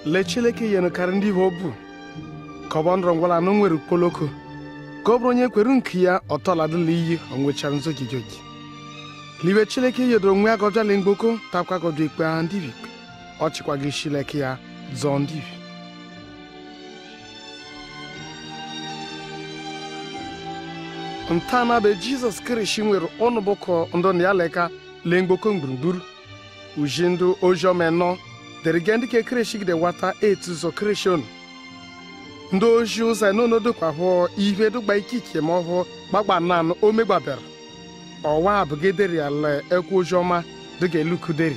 lee chileke yenu karị ndị ibe obu ka ọ bụ ndọrọ ngwala anụ nwere kpoloko ka ọ bụrụ onye kwere nke ya ọtọladịla iyi o nwechara nzogijogi libe chileke yedoro nwe agọjala mgboko takwa gọjọ ikpe ha ndị ikpe ọ chịkwa gị chileke ya zọọ ndị ibi ntana be jizọs kristi nwere ọnụ bụkọ ndụ na ya leka lee mgboko gburugburu uji ndụ oziọma nọ derige ndị ke kristi gide wata etu zọ kristi unu ndị ozi ụzọ n'onodokwa ihe dụgba ikike ma ọhụ gbagba nanụ o megbabara ọwa abụgederi ala ekwu oziọma dịga elukuderi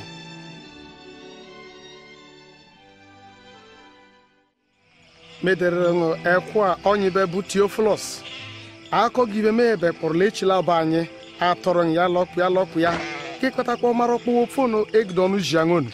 medere ṅụ ekwu a onyibe bụ teofilus akọgibe mebe kpọrọla echila bụ anyị atọrọ ya lọkpụ ya lọkpụ ya kekọtakwa mara ọkpụwo fonu egidonu jiangonu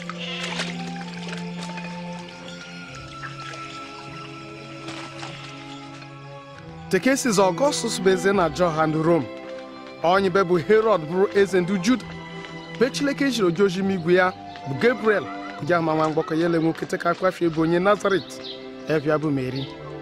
tekesiz ọgọstus bụ eze na johan rom onyibe bụ herod bụrụ eze ndị juda be chileke jiri ojiojim igwe ya bụ gabriel kụja ma nwa mgbakọ ya ele nwoke ka kwafie bụ onye nazaret evia bụ meri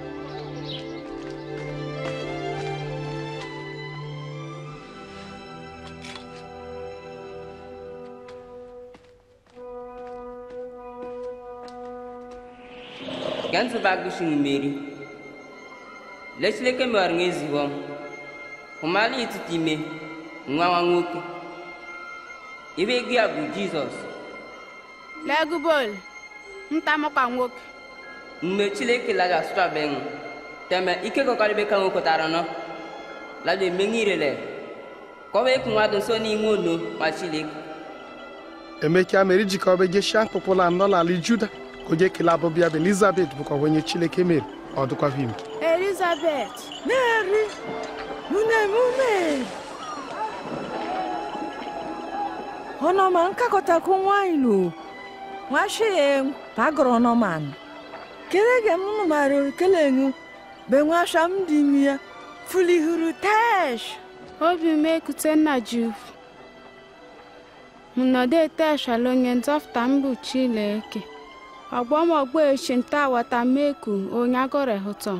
Gansu bagushin meri. Lechileke mewara nwa ezigbo m. Hụmala ititi ime nwa nwa nwoke. Ibe ego ya bụ Jizọs. legubol ntamụkpa nwoke Mgbe Chileke laja sụtabeghị teme ike kọkarịbe ka nwoke tara nọ. Laja emenye irele. Ka ọ wee kụ nwadụ nso n'ime ono ma Chileke. emeka mere ijikọ ọbe geshia mkpụkpụla nọ n'ala juda ka onye kele abụbịa bụ elizabet bụkwa onye chileke mere ọ dịkwa ime elizabeth Mary, mune mume. Ọnọma nkakọtakwu nwanyị nụ. Nwashie pagọrọ ọnọman. Kelege m nụ mara kele nụ. Be nwasha m dị imi ya. Fulihuru tesh. obi m ekute nna juv m nọdụ eteshala onye nzọpụta m bụ chileke ọgbọmọgbọ echi nta wata meku onye agọrọ hụtọm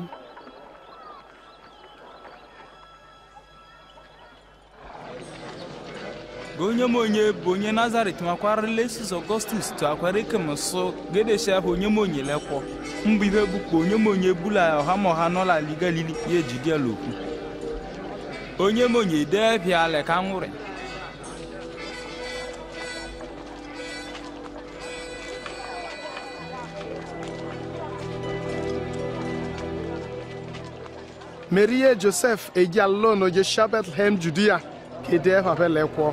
ga onye m onye bụ onye nazaret makwara lesis ọgọstus tụ akwara ike m sụ gedeshia bụ onye m onye lekwọ mbụ ihe bụkwa onye m onye bula ọha ma ọha nọla ali galili ya ejidiela okwu onye m onye dee bịa ale ka nwụrị merie josef eji alụlụ na ojesha betlehem judia ka ede fabelekwọ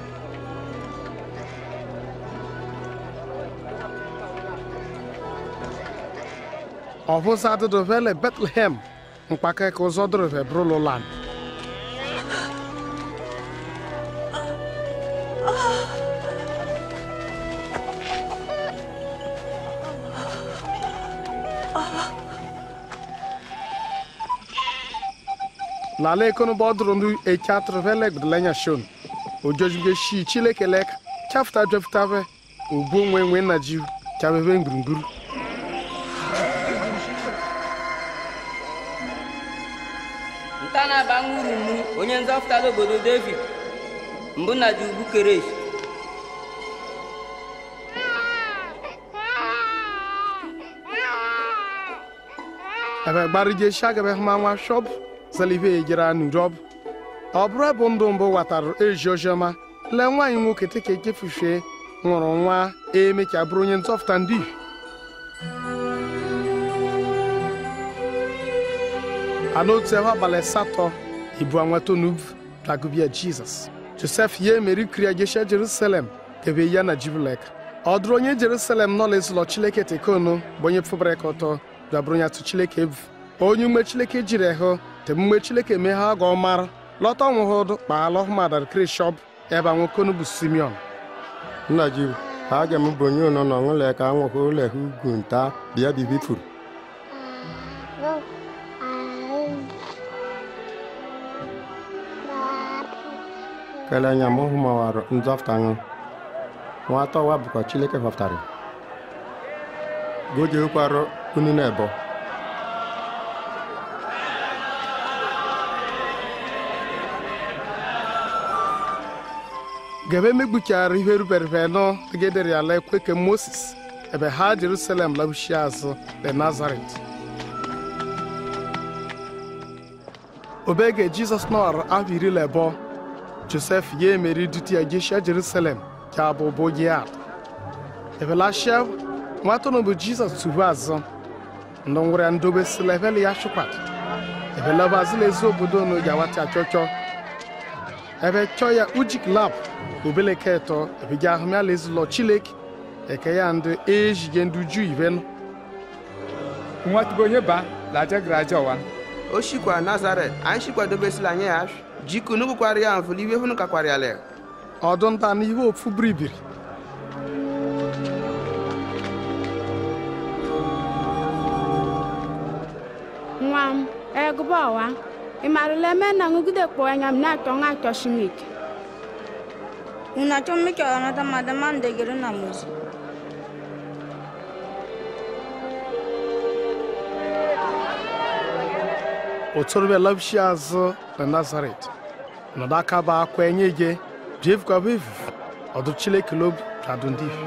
ọbụza dụdụvele betlehem mkpakeke ụzọ dụrụve brụlụlan lala ekono bọdụrụ ndị eke atụrụvele gbedolenya shon ojojuge shi chileke leka chafụta jefụtave ogbu onwe nwe nna ji chabebe gburugburu nta na-aba nwuru mmu onye nzọpụta obodo david mbụ na ji ugwu keresh ebe gbarije shagabe ma nwa shọb zalive ejere nurob ọ bụrụ ebe ndụ mbụ watara ezi oziọma lee nwaanyị nwoke teka ekefufie nwụrụ nwa eme ka bụrụ onye nzọpụta ndị ihu ana otu ebe abalị asatọ ibu anweta onubu dagubia jizọs josef ya emeri kriya jesha jerusalem kebe ya na jibulek ọ dụrụ onye jerusalem nọ lezụlọ chileke tekonu bụ onye pụbara ka ọtọ bịabụrụ onye atụ chileke evu onye ume chileke jiri ehụ te mgbe chileke mee ha ga ọmara lọta ọnwụhụdụ kpaala ọhụmadar krishọb ebe anwokonu bụ simeon nna ji ha ga m bụ onye ụnọ n'ọṅụle ka nwụhụ ụlọ ha ugwu nta bịa bibifuru kele nya mụ hụmawara nzọpụta ṅụ nwata ọwa bụkwa chileke họpụtara gojekwara unu na-ebo gebe megbuchara ihe ruberebe nọ degedere ala ekwe ke moses ebe ha jerusalem labuchie azụ le nazaret obege jizọs nọrọ afọ iri na abụọ josef ya emeri duti ya jeshia jerusalem ya bụ bụ giad ebelashia nwata bụ jizọs tubu azụ ndụ nwere ya ndobe sila ebele ya chụkwat ebelaba azụla ezi obodo unu ga-awata achọchọ ebe chọọ ya ujik lab obeleke eto ebiga ahụ ya lezụlọ chileke eke ya ndị ejige ndị uju ivenụ nwatugo onye ba laje graje ọwa o shikwa nazaret anyị shikwadobesila anya ya jiku nubukwara ya mfụli iwe hụnụ kakwara ya le ọdụ nta na ihe ofu biribiri nwa m egụba ọwa ị marụla eme na ṅụgide kpọọ anya m na-achọ nwa achọ shimike Una chome que ahora nada más demande que era una música. otorobịa labishi azụ na nazaret nọdụ aka bụ akwa enye ge jefukwaba efufu ọdụ chileke lobi jadu ndị ifi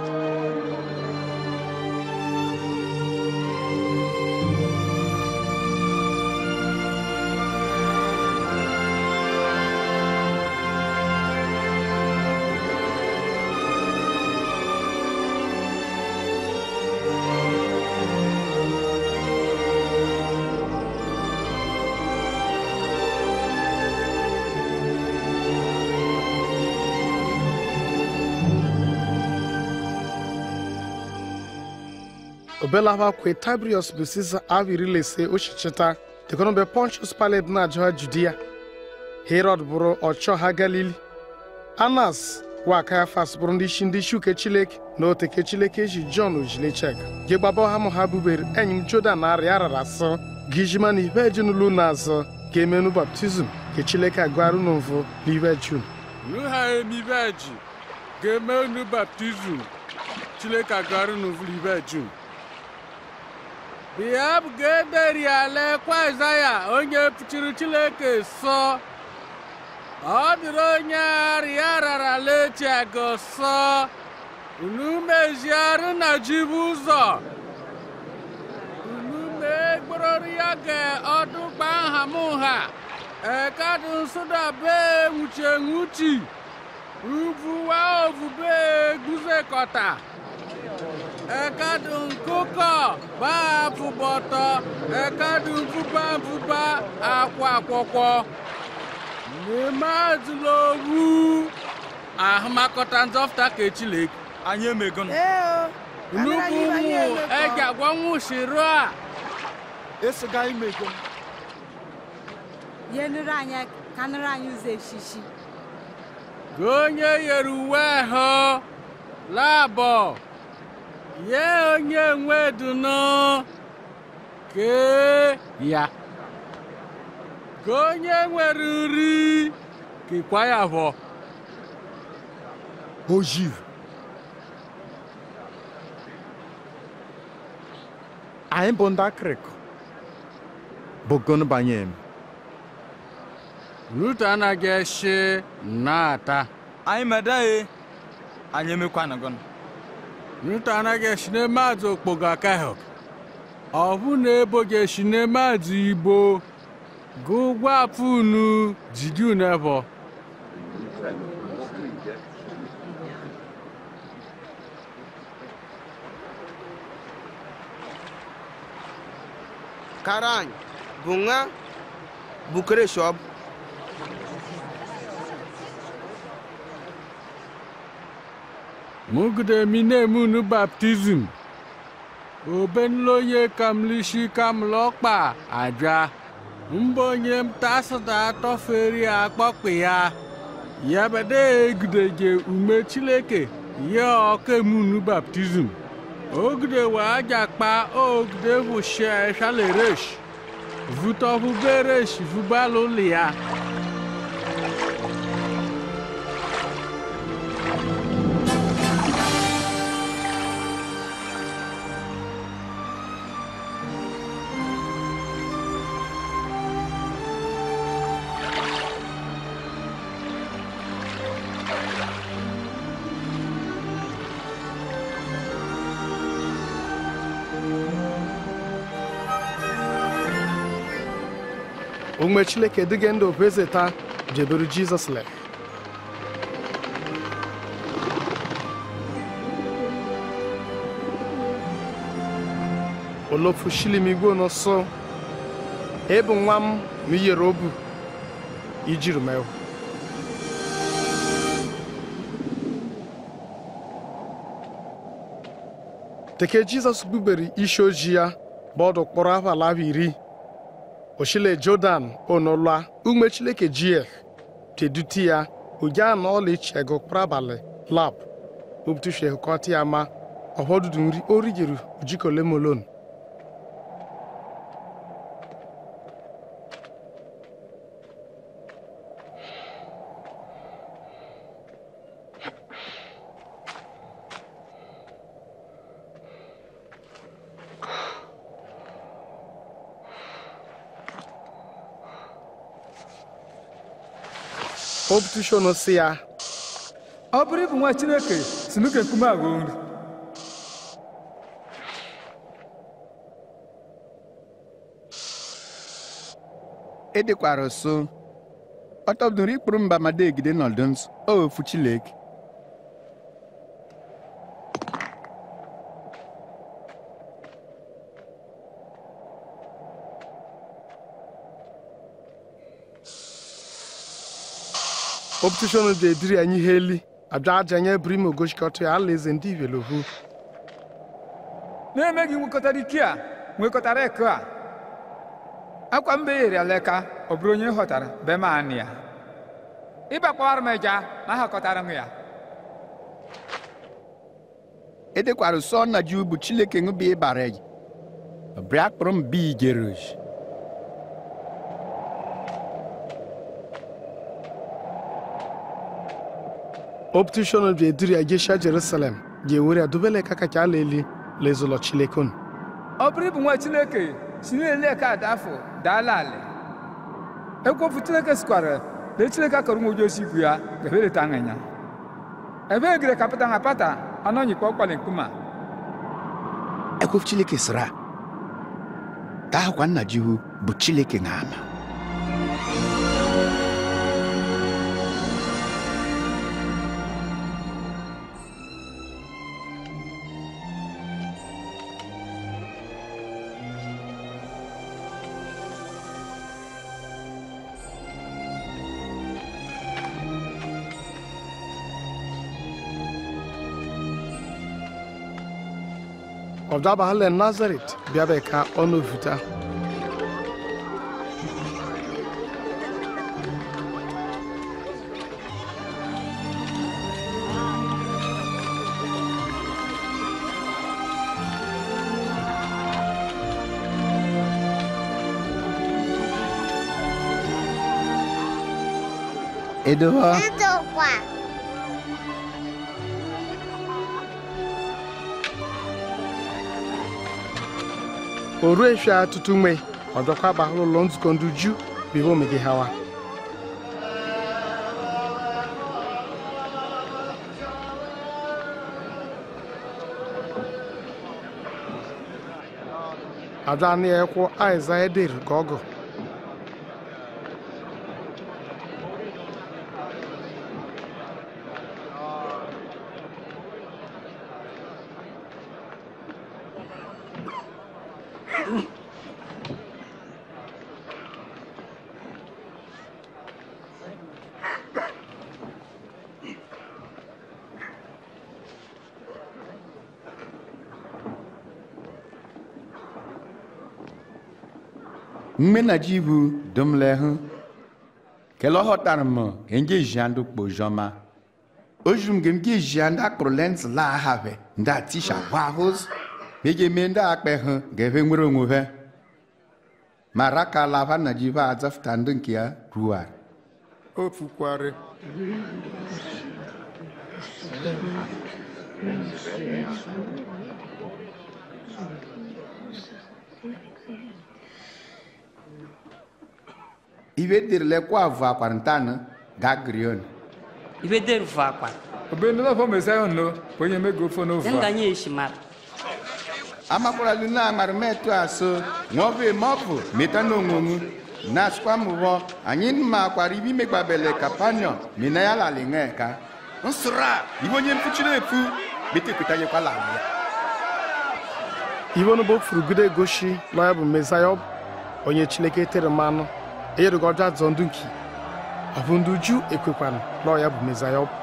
obelava kwe tibrius bụ siza avọ iri na ise ochichita dịkọnọbe pontius pilat na-ajụ ha judia herod bụrụ ọchọ ha galili anas wa kayafas bụrụ ndị isi ndị isi uke chileke na oteke chileke eji jọn ojilechek gị gbaba ha mụ ha bubere enyi m jodan na arịa arara asọ gijima na ibe ejunulu na azọ ga-emenu baptizim ke chileke agụarụ n'mvụ n'ibe jun nuha emibeji ga-eme unu baptizim chileke agara n'uvulibejun bịa bụ ga-ederi ala kwa Aịzaya onye pụchiri chileke sọ ọ dịrị onye arịa rara lechi aga sọ unu meziarụ na jibu ụzọ unu mee gbororo ya ga ọdụgba nha m ha ekadụ nsụdabe nwuchi enwuchi uvuwa ovube guzekọta ekadụ nkụkọ bafụbọtọ ekadụ mfụba mfụba akwa akwọkwọ n'ime azụlowu ahụmakọta nzọfụta ka echileke anyị emego nnukwu ụmụ eji agwa nwụshirụ a esiga imego ihe nụrụ anyị ka nụrụ anyị ụzọ echichi gị onye yere uwe ahụ labọ ye onye nwedunu kee ya gị onye nwere nri kekwa ya bụ ojiv anyị bụ ndị akịrịkọ bụgonu banye m rut anaghị eshi na-ata anyị medaghị anyị emekwanagọn rut anaghị eshi n'emadụ okpogo akahok ọ bụ na eboghị eshi n'emadụ igbo gụ gwapụ unu jidi unu ebo karany bunga bukere shop mugide mine unu baptizim obenloye kamlishi kamlọkpa abịa mbonye mtasụda atọferi akpọkpị ya yabede egideje ume chileke ye ọkemunu baptizim ogide wa ajakpa ogide bụ shaleresh vutọvuberesh vubalụlia ume chineke dịghị ndụ bụ eze taa jebere jizọs le olofu shilim igwe n'ụsụ ebu nwa m ma iyere obu ijiri mewu teke jizọs bubere isi ojii ya bụ ọdụ kpọrọ afọ ala afọ iri oshile jordan onolua ume chileke jie teduti ya oja na ọla ichego kpọrọ abalị lab obutushe kọta ya ma ọhọdudu nri origiri ojikolemolon obutushon si ya ọ bụrụ ịbụ nwa chineke si n'oke nkume a ghọọ nri edekwara so ọtọbdụrụ ikpụrụ mba ma degide nọdụ nsọ ofu chileke obutushon dị ediri anyị ihe eli abịa aja nye brim ogochikọta ya alaeze ndị ivelovu na-emeghị nwekọtara ike a nwekọtara eke a akwa mbe yere aleka ọ bụrụ onye ghọtara be m anị ya ịbakwara m eja na ahakọtara m ya edekwara sọ na ji ubu chileke ṅụbi ịbara ji bịa kpụrụ m bi igeruj obutushon dị ediri ya jesha jerusalem ga-ewere ya dobele ka kacha ala eli lezụlọ chilekon ọ bụrụ ịbụ nwa chineke si n'ele eke ada afọ daala ala ekwofu chineke sikwara lee chineke akọrọ nwa oji osi ikwu ya gabereta aṅịnya ebe egire ka pata na pata anọnyikwa ọkwali nkuma ekwofu chileke sịra ka ahụkwa nna jihu bụ chileke na ama ọdabahale nazaret bịabe ka ọnụ vuta edowa Edokwa. o ruo efia tutu mgbe ọdọkwa bahụrụ ụlọ nzukọ ndị ju bihe omege hawa ada ni ekwo aiza eder ka ọgụ mme na jihu dum le hụ kele ọghọtara m ka nje jiandu kpo jọma ojum gem ge jiandu akpụrụ lens la ahave ndị atisha gwa hụz meje me ndị akpe hụ ga-ebe nwere onwe ha ma raka lava na jihu azafụta ndị nke ya ruar ofukwari ibe dirile kwa avụ akwarantana ga grion ibe der vo akwa obe ndị ọfọ mesaịa nno bụ onye mego ofe n'ofe den a ganye eshimar amakwara lu na amara metu aso nwobe mọpụ meta na onwonwu na asịkwa m ụghọ anyị makwara ibe imegbabele kapanion mina ya lali ṅeka nsụra ibe onye mfuchiri efu betekwetanyekwala ya iwe nu bo furugide goshi lọ ya bụ mesaya ọ bụ onye chineke tere mmanụ eyerugo ọjọ azọ ndụ nki ọ bụ ndị uju ekwekwana lọ ya bụ mesaya ọ bụ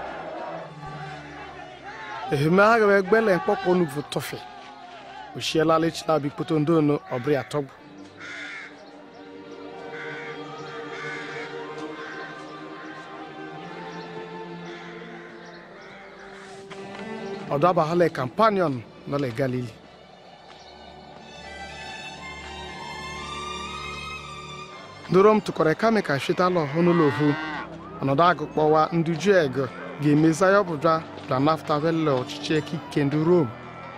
eheme ha gawe gbele mkpọkpọ nuvu tọfe oshiela lechila bi kpoto ndị ono ọbụrụ ya tọgbu ọdọ abahala kampanion nọle galili ndorom tụkọrọ kame ka shitala ọhụnụlọ ohu ọnọdụ agụkpọwa ndị ju ego ga-emeza ya ọbụja bla nafta vele ọchịchị ekike ndị rom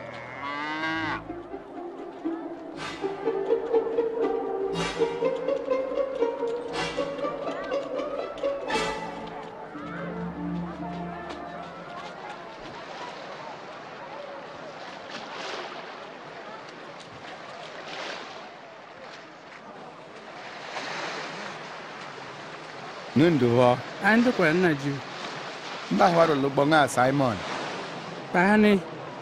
nundu hɔ An duk wani na ji. mba hwaro lugbo ŋa simon Bani.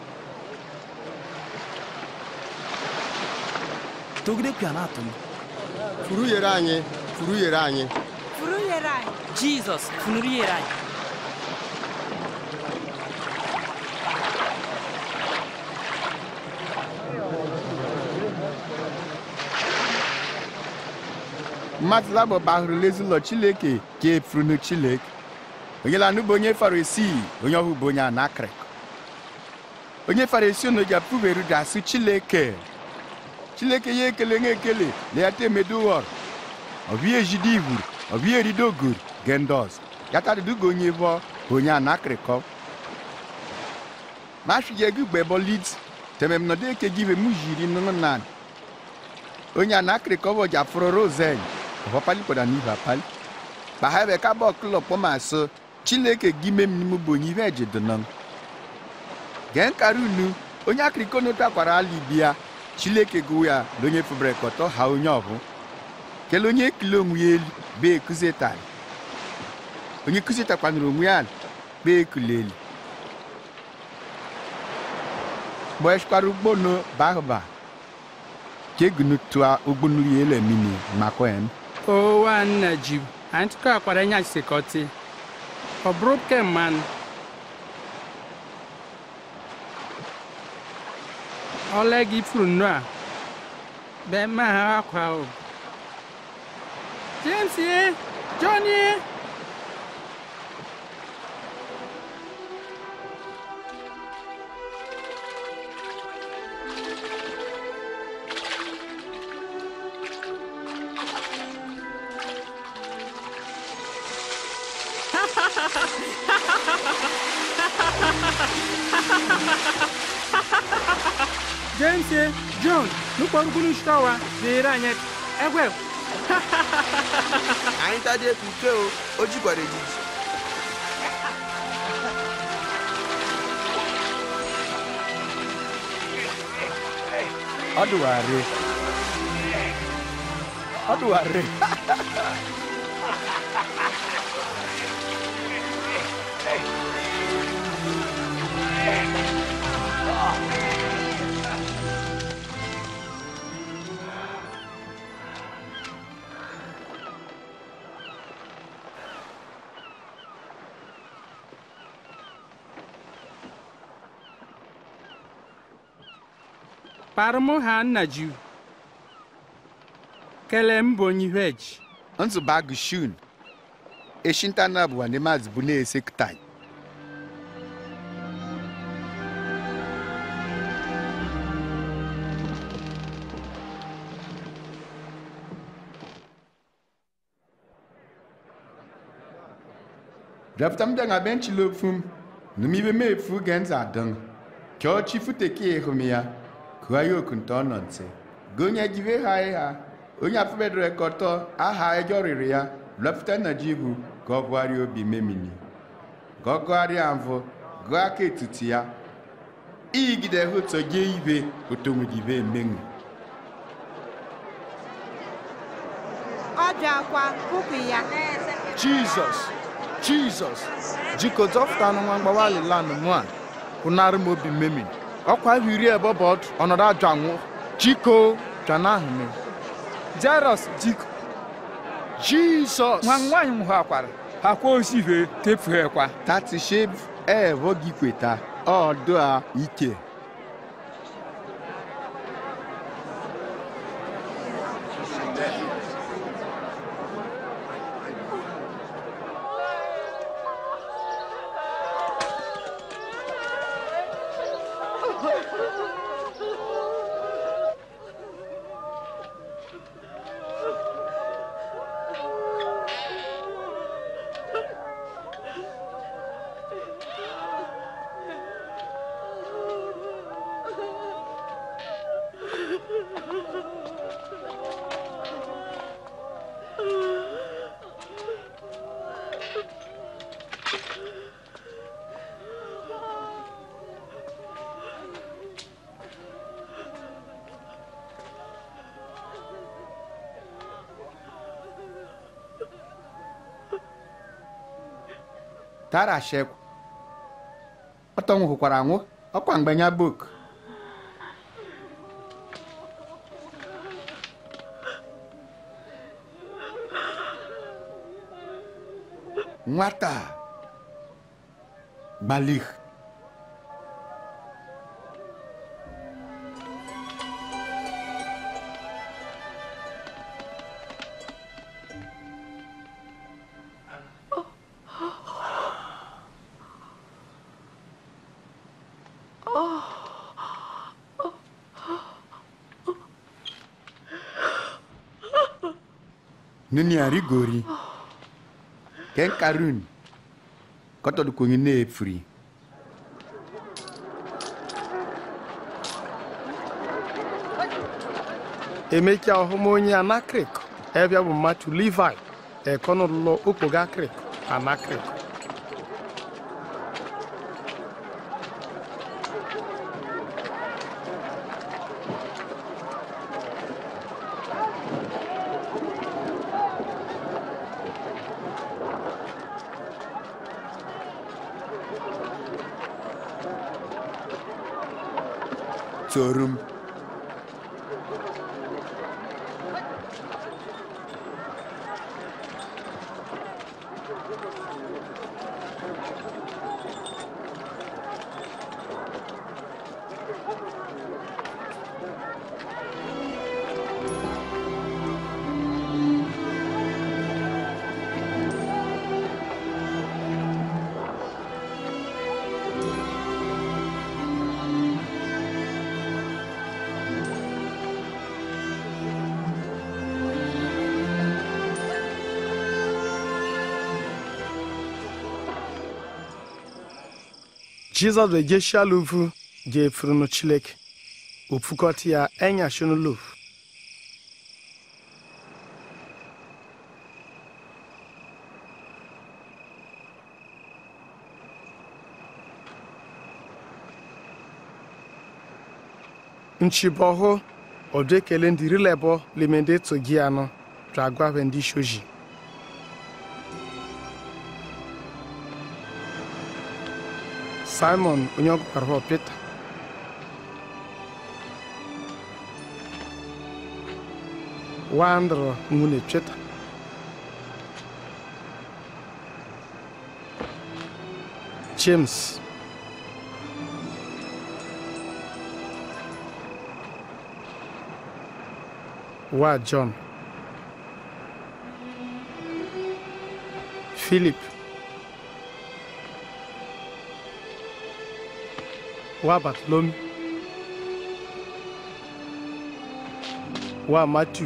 togide pịa na-atụ m furu yere anyị furu yere anyị furu yere anyị jizọs funuru yere anyị mmadụ labọ bahụrụ lezulọ chileke ka efurunu chileke onye lanụ bụ onye farisi onye ọhụ bụ onye anakrik onye farisi unu ji apụberu ji asụ chileke chileke ya ekele nwa ekele na ya temeduwọr ọbịa ejide ihuru ọbịa erido ogur gendos ya tadịdugo onye bụ onye anakrikọ mashụji ego gbebo lids temem nọdụ eke give mu jiri nụnụ nan onye anakrikọ bụ jafụrụ rosen ọfọ pali kpọda n'ihu apali kpaha ebe ka bọ klọ kpọma so chileke gime m n'ime bụ onye ihe ejidonan gee nkara unu onye akriko n'otu akwara ala ibia chileke gụ ya na onye fubere kọtọ ha onye ọhụ kele onye ekele onwe ya elu bee ekuzetari onye kuzetakwanụrụ onwe ya bee ekuleli gbọchikwara ugbono bahụba kegunu tụa ugbonu ya ele mini makwen O wa na ji. An tuka akwara nya sekọti. Ọ bụrụ ke mmanụ. Ọle gị furu nnu a. Be ma ha akwa o. James ye. Johnny. James ye. John. Nukpọrọ ugwu n'ụsịtawa. Dịrị anyị. Egwe. anyị tadị ekwuke o o jikwara ejiji ọdụwarị ọdụwarị Kpara mụ ha nna ji. Kele m bụ onye ihu eji. nzụbagụ shun eshintana bụ wande maazị bụ na-esektai Draftam danga benchi lopfum numibe mefu genza dang kyo chifu teki ehumia kuwa yokun tono nse gonya jive ha ha onye afụbedoro kọtọ aha ejọ rịrị ya lọpụta na jibu ka ọ gụgharịa obi memini ka ọ gụgharịa mvụ gụọ aka etiti ya iyigide hụtọ jee ibe otonwudibe emenwu akwa kpụpụ ya jizọs jizọs jiko zọpụtanụ nwa mgbawa alilanụ mụ a pụnarị m obi mmemi ọkwa ahụ iri ebe bụ ọdụ ọnọdụ ajọ anwụ jiko bịana ahụ m jairọs jiko jizọs nwa nwaanyị m hụ akwara ha kwa osive tefughekwa tatisheb evo gị kweta ọdụ a ike tara shekwu ọtọ nwụhụkwara anwụ ọkwa mgbenya bok nwata a, gbalik nini arigori ken karun kọtọdụ konye na-efuri emecha ọhụma onye anakrik ebia bụ mmatụ levi ekonụlọ okpoga krik anakrik torum jizọs bụ jeshiala uvu je efurunu chileke ofukọta ya enyashinu lov nchibọhụ ọdụ ekele ndị rilebọ limende togi anọ dragwave ndị shoji simon onye ọgụkwara pita wandro nwunye cheta james wa john philip wa bartolome wa matthew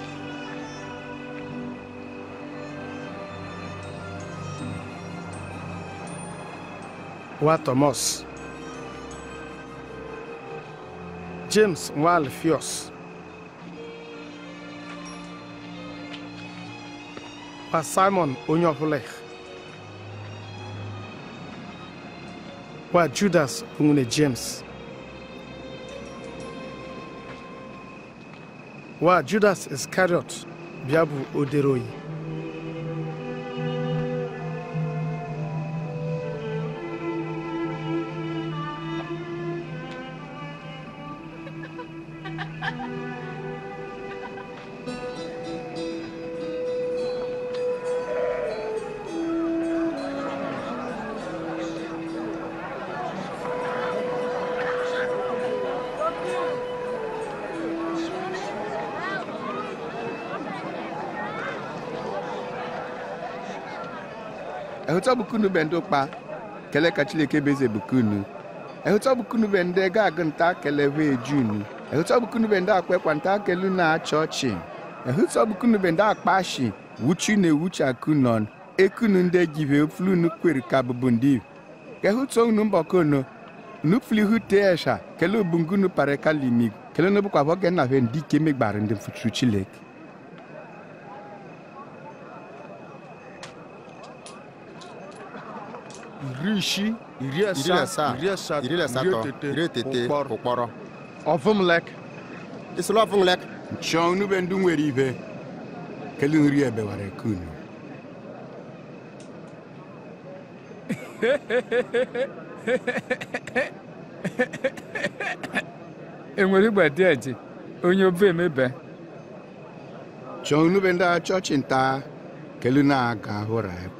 wa thomas james nwa alfios wa simon onye ọbụla wa judas bụ nwunye james wa judas iscariot bịa bụ odere oyi ehụta bukunu be ndị ụkpa kele ka chileke beze bukunu ehụta bukunu be ndị ga agụ nta kele hwe ejunu ehụta bukunu be ndị akwa ekwa nta kelu na achọ ọchị ehụta bukunu be ndị akpashi wuchi na ewuchi akunon ekunu ndị jive flunu kweri ka bụbụ ndị ehụta unu mbọkono nupfuli hute esha kele obungunu pare kalimig kele no bụkwa bọ gena hwe ndị ike megbara ndị mfuchu chileke iri isii iri iri asaa asaa iri asatọ iri asatọ iri etete ụkpọrọ ụkpọrọ ọvụmlek isolo ọvụmlek chọọ unu be ndị nwere ibe kele nri ebewara ekunu enwere igbe dị eji onye obe emebe chọọ unu be ndị chọọchị nta kele na-aga hụra ya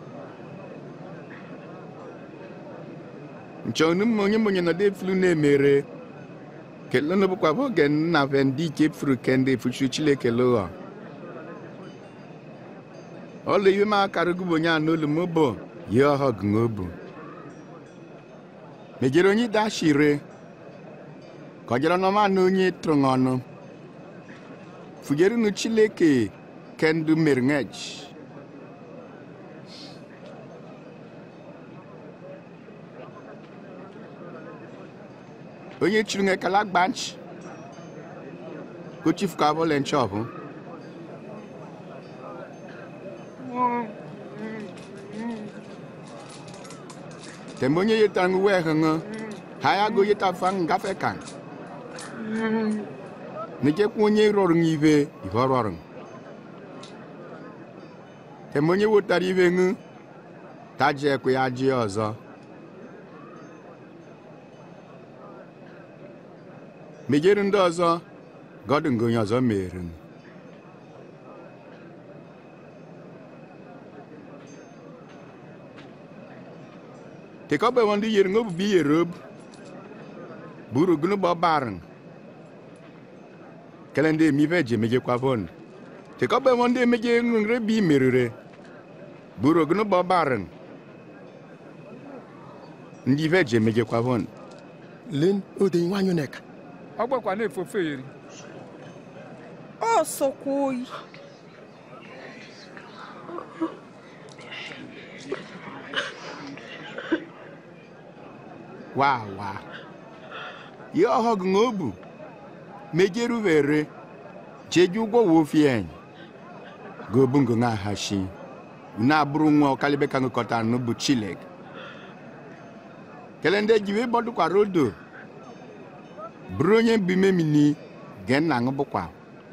nchọ unu mma onye monye nọ defulu na-emere kele no bụkwa bụ oge nna be ndị ike furu kende fuchu chileke lụghọ ọla iwe ma akara gụbụ onye anụ olu m bụ ye ọhọ gụṅobu mejere onye dashire ka ọ jere n'ọma na onye tụrụ ọnụ fugerunu chileke kendu merngej onye chiri nge kala gbanch ko chief ka bo len chop tembo onye yeta ngu we hanga haya go yeta fang gafe kan ne ke ku onye rọrọ ngive ivo rọrọ tembo onye wotara ive ngu ta je ku ya ji ọzọ mejere ndị ọzọ gọdụ nke onye ọzọ mere m. tekọbe ndị yere ngobubi yere obu buru gunu gbọ barn kele ndị emive ji emejekwa bon tekọbe ndị emeje ngre bi merire buru gunu gbọ barn ndị ive ji emejekwa bon len ode nwanyị neka ọ gbakwa na-efofe eri ọ sọkwa oyi wa wa ye ọhọ gị obu mejeru vere jeju ụgwọ wofieny gobu ngo nga hashi una abụrụ nwa ọkalibe ka ngụkọtara n'ubu chilek kele ndị jiwe bọdụkwara odo bụrụ onye mbimemini ge nna ṅụ bụkwa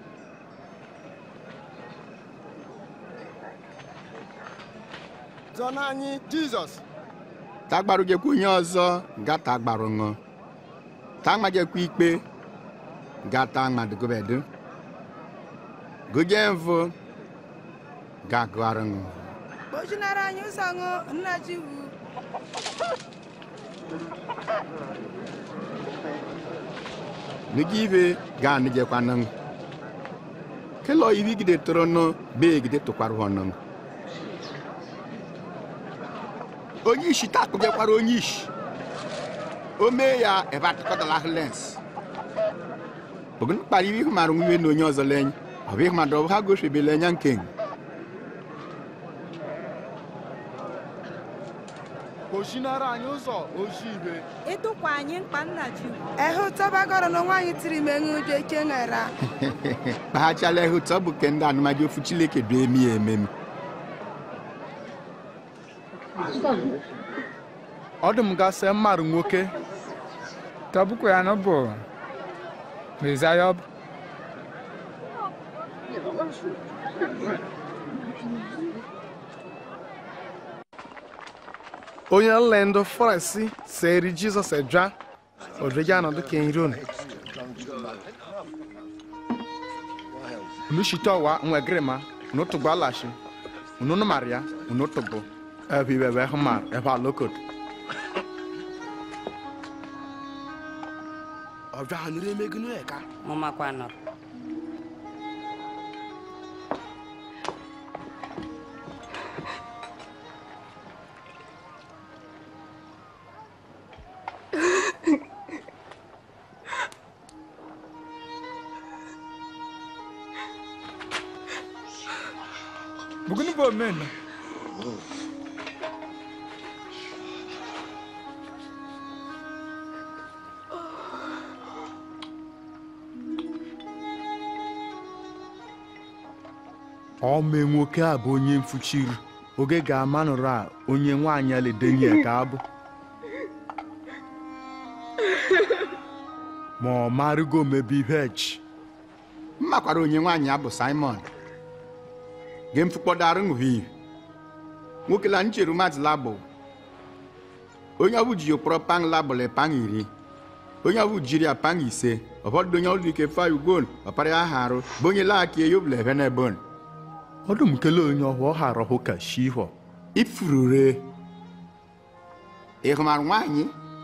zọna anyị jizọs tagbarụjekwa onye ọzọ gata agbarụ ṅụ taṅmajekwa ikpe gata ṅmadụgobedu goje mvụ gagụarụ ṅụ kpochinara anyị ụzọ ṅụ nna ji wu nigi ibe ga nijekwa nụ kelo ibi gide toro nụ be gide tụkwara ọnụ onye isi takụjekwara onye isi o mee ya ebe atụkọtala ahụ lens ogun kpara ibe ihu mara nwiwe na onye ọzọ lenye ọ bụ ịhụmadụ ọ bụ ha gosibela anya nke kpochinara anyị ụzọ ozi ibe ịtụkwa anyị mkpa nna ji ehe ụtọbagọrọ na nwaanyị tiri menwe ụjọ ike ṅara kpahachala ihe ụtọ bụ ke ndị anụmaji ofu chileke du emi ya ememi ọ dị m gasị mmadụ nwoke tọbukwa ya n'ụbụ mezaya ọ bụ onye nle ndụ farisi seri jizọs edwa odrege anọdụ ka enyiron unu shite ọwa nwegirima unu tụgbu alashi unu nụmara ya unu tụgbu ebe ibe ebe hụmar ebe alokot ọbịa ha nụrụ emeginu eka mụ makwa nọrọ buguni bo men ome nwoke a bụ onye mfuchiri oge ga-amanụrụ a onye nwaanyị a ledenye ka abụ ma ọ marụgo mebe ihe echi mmakwara onye nwaanyị abụ simon ge mfukpọdarụ ṅụhie nwoke la ncheru mmadụ labụ onye ọbụ ji okpọrọ pang labụl pang iri onye ọbụ jiri ya pang ise ọfọdụ onye ọlụ ike fa ugol ọpara ya ha arụ bụ onye laaki eyobụla ebe na ebon ọdụm kele onye ọhụ ọ hara hụ ka shihọ ifurure ịhụmara nwaanyị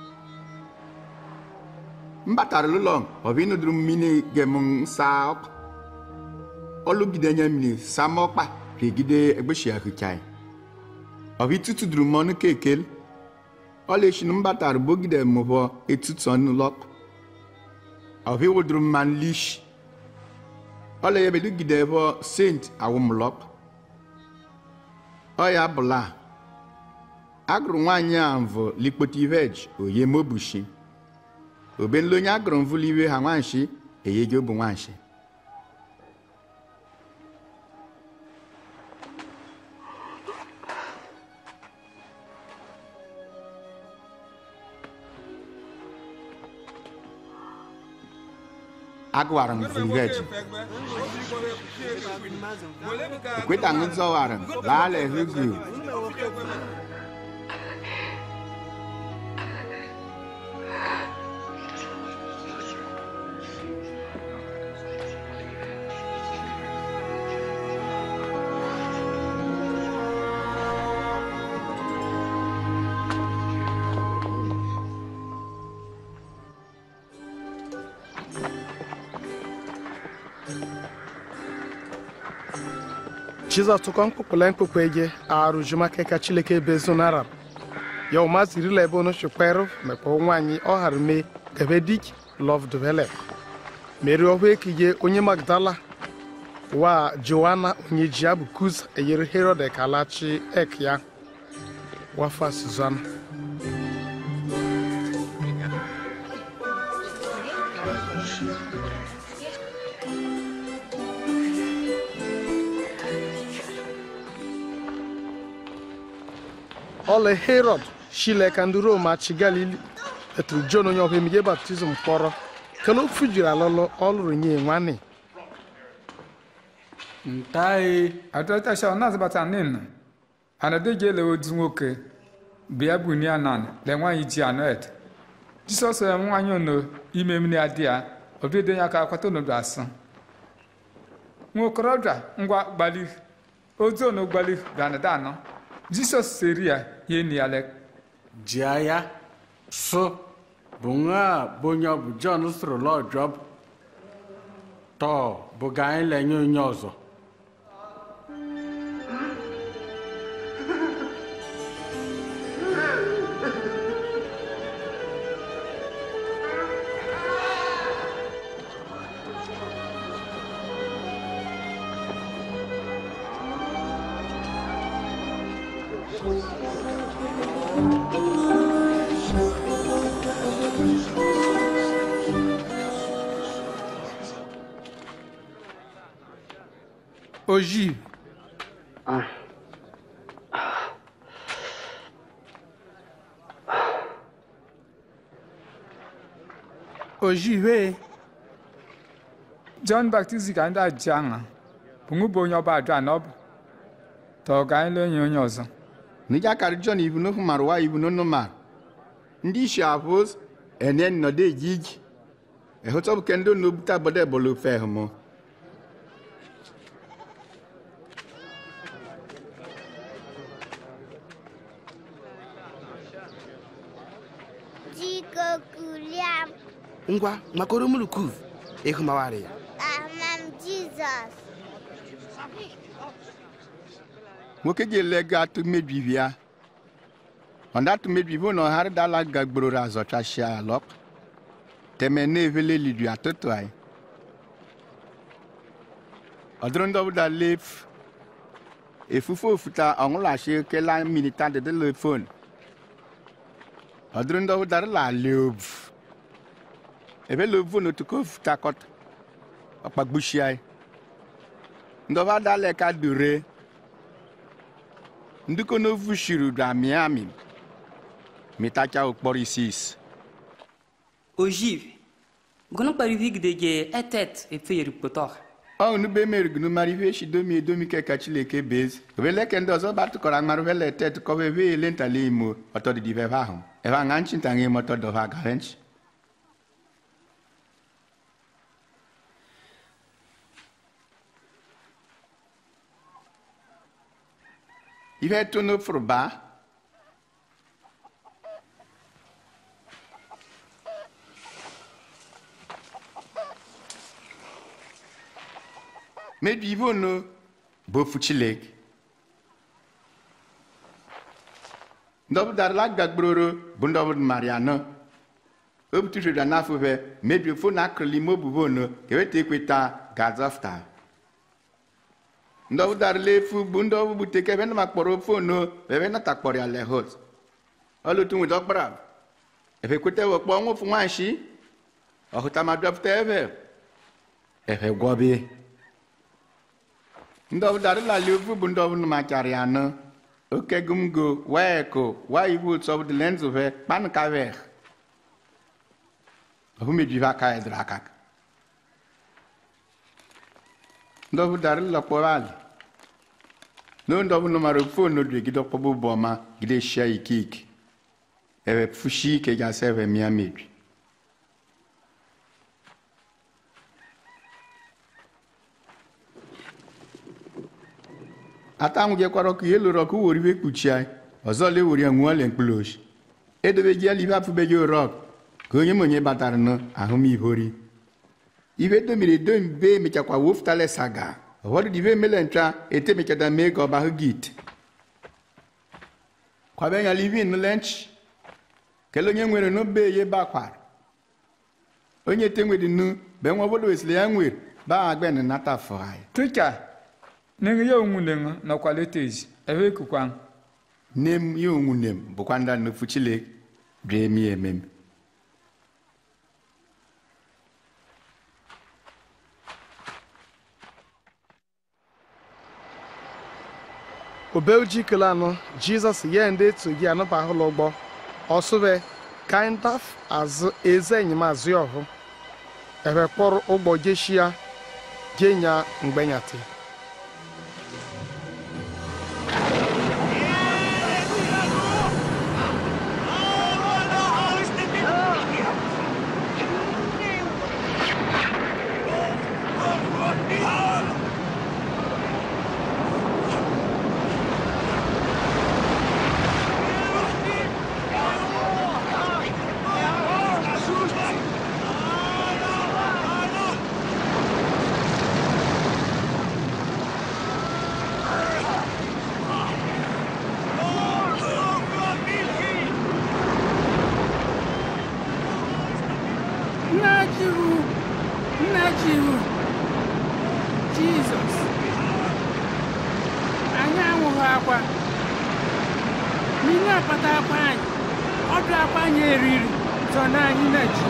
mbatara ụlọ ọbụ ịnụdụrụ mmiri gem nsa ọkụ ọlụgide nye mmiri sama ọkpa regide egbeshi ahụchai ọbụ itutu duru m ọnụ kekel ọla eshinu mbatara bogide mụbọ etutu ọnụ lọk ọbụ iwụdụrụ mmanụ lish ọla ya bedugide ebe sent awụmlọk ọ ya bụla agụrụ nwaanyị a mvụ likpoti vej oye mobushi obenle onye agụrụ mvụli iwe ha nwanshi eyege obu nwanshi agụwara m vụliveji ekweta m zọwara m laala ehugu jizọs tụkọ mkpụkpụla mkpụkpụ ege arụ jumake ka chileke bezo naram ya ụma zirila ebe onu chukperụ mekpa nwaanyị ọ hara mee gebe dik lov develop meri ọhụ ekige onye magdala wa joana onye ji abụ kuz eyere herod ekalachi ek ya wafa suzana ọla herod shileka ndị rom achị galili eturu jon onye ọhụ emige baptizim kpọrọ kele ofu jiri alụlụ ọlụrụ nye nwanne ntae atọtasha ọ na-azabata nina anadeji ele otu nwoke bịa buni anan le nwaanyị ji anoet jisọs ya nwaanyị ono ime mmiri adị ya obido ya ka akwata onodo asụ nwa okorobịa ngwa gbali ozu ono gbali ganada anọ jisọs seri ya ye ni alek jia ya so bunga bunyo bu john soro lo job to buga anyị lenye onye ọzọ oji oji wee john baptist ka ndị aji aṅa bụnwụ bụ onye ọba ajụ anọbụ tọ ga anyị lee nye onye ọzọ nija kari jọn ibu no humar wa ibu no nomar ndị isi apos ene nọdụ ejiji ehụtọbụ kendo no buta bọdọ ebolo fe hụmụ Jiko kuliam ngwa makoro mulukuv ịhụmawara ya amam Jizọs. nwoke ji ele ga atụ mmebi ibi ya ọnda atụ mmebi ibi na ọhara dala gagbororo azọchashia alọp teme na evele lidu atụtụ anyị ọdụrụ ndị ọbụla lef efufe ofuta ọṅụlashi kela minita de le fon ọdụrụ ndị ọbụla la leovu ebe leovu na otu ka ofuta kọta ọkpagbushi anyị ndị ọba dala ka dure ndukọ n'ofu shiri dra miami mitacha okporo isis ogive gonu kparivigidege etet efeyeri kpotor ọ nube merigunu mara ihe echi domi edomi keka chileke bezi obeleke ndị ọzọ batụkọrọ amarụ vele tet kọva ebe ele ntala imo ọtọdịdị ebe ahụ ebe aṅa nchi nta ṅe mọtọ dọva gare nchi ihe tu n'ofuru baa mebi ive ono bụ ofu chileke ndị ọbụ darala gagbororo bụ ndị ọbụdụ mariano obutushira n'afọ be mebi ofu na akụrụla ime obubo ono keweta ekweta gazọfta ndị ọbụ darala efu bụ ndị ọbụ buteke ebe na makpọrọ ofu ono ebe nata kpọrọ ya lehot ọlụtụ nweta ọkpara ebe kweta wekpọ ọnwa ofu nwanshi ọhụta ma dọpụta ebe ebe gwọbie ndị ọbụ darala ofu bụ ndị ọbụ machara ya anọ oke gumgo weko wa iwu otu ọbụ dị lenzove kpanụ kaveh ọbụ mejive aka ya dịrị aka ndị ọbụ darala kpọrọ alị no ndị ọbụ mara fon odu egide ọkpọbụ bụ ọma gide shia ike ike ebe fushi ike gasị ebe mịa mebi ata nwụgekwara ọkụ ihe lụrụ ọkụ wori ibe kpuchi anyị ọzọ le wori ya nwụọ le mkpụrụ oshi edobeji ala ibe afụbeghị orọk ka onye m onye batara nụ ahụmihori ibe domiri edomi be emechakwa wofutale saga ụfọdụ dị ibe emele ncha etemechada mee ka ọba hụ git kwabe nyala ibe nụle nchi kele onye nwere n'obe ye bakwara onye te nwere nu be nwa obodo wesịrị ya nwere ba agben nata afọ anyị tụcha nenge ya onwu nenga nọkwa letezi ebe ekukwa nne m ya onwu nne m bụkwa ndị nnufu chile bie emi ememe obelji kele anọ jizọs ye ndị etu gị anọba ahụlọ ụgbọ ọsụbe kaindaf azụ eze enyemazụ ya ọhụ ebe kpọrọ ụgbọ jeshia jenya mgbenyati nna jiwu nna jiwu jizọs anyị anwụghị akwa n'ihe akpata akwa anyị ọdụ akwa anyị eriri zọ na anyị na ji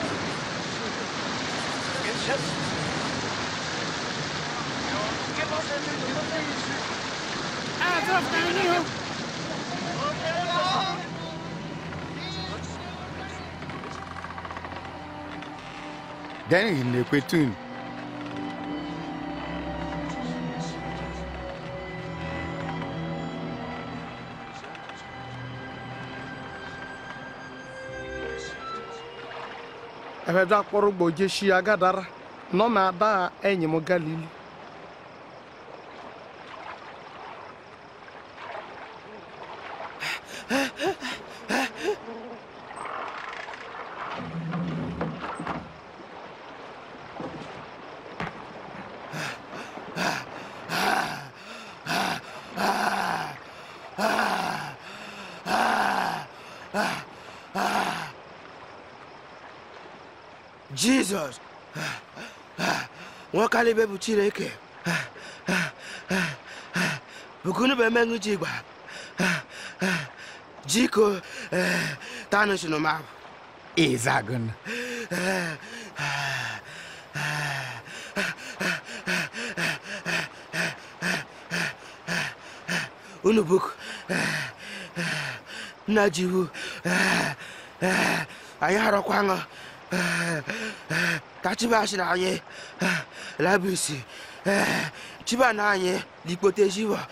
Give us a azọpụta anyị hụ deni na-ekwetun ebe bịa kpọrọ ugbo jeshi agadara nọ na ada enyi m galili jizọs nwoke alibe bụ chineke bukunu bụ emenụ ji gba jiko tanụ sinu ma izagun unu buk nna jiwu anyị harọkwa ṅụ ka chibashi na anyị labisi chiba na anyị likpote jiwa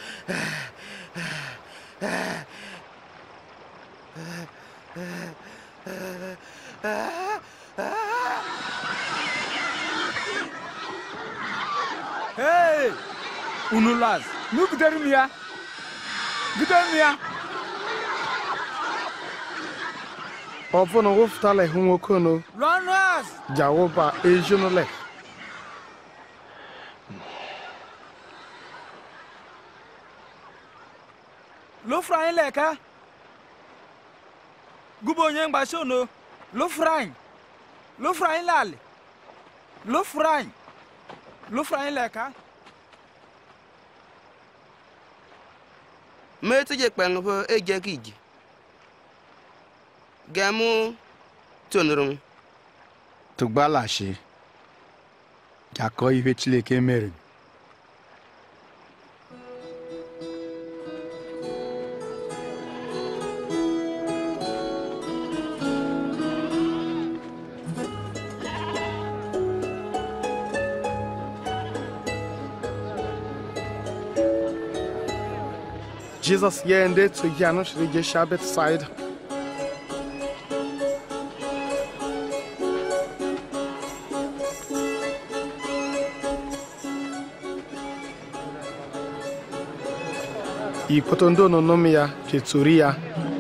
Hey! Unu las, nu gidere m ya. Gidere m ya. ọfụna wụfụtala ihu nwoke no Runners! jawụba ezinụlọ lofra anyị leka gubo onye mgbachi ono lofra anyị lofra anyị lali lofra anyị lofra anyị leka metụ je kpeng bụ eje ka iji gemu tonụrụ m tụgbalashi jakọ ihe chineke mere jizọs ye ndị etughị anụ chiri jeshi betsaida ikpoto ndị ononom ya jeturi ya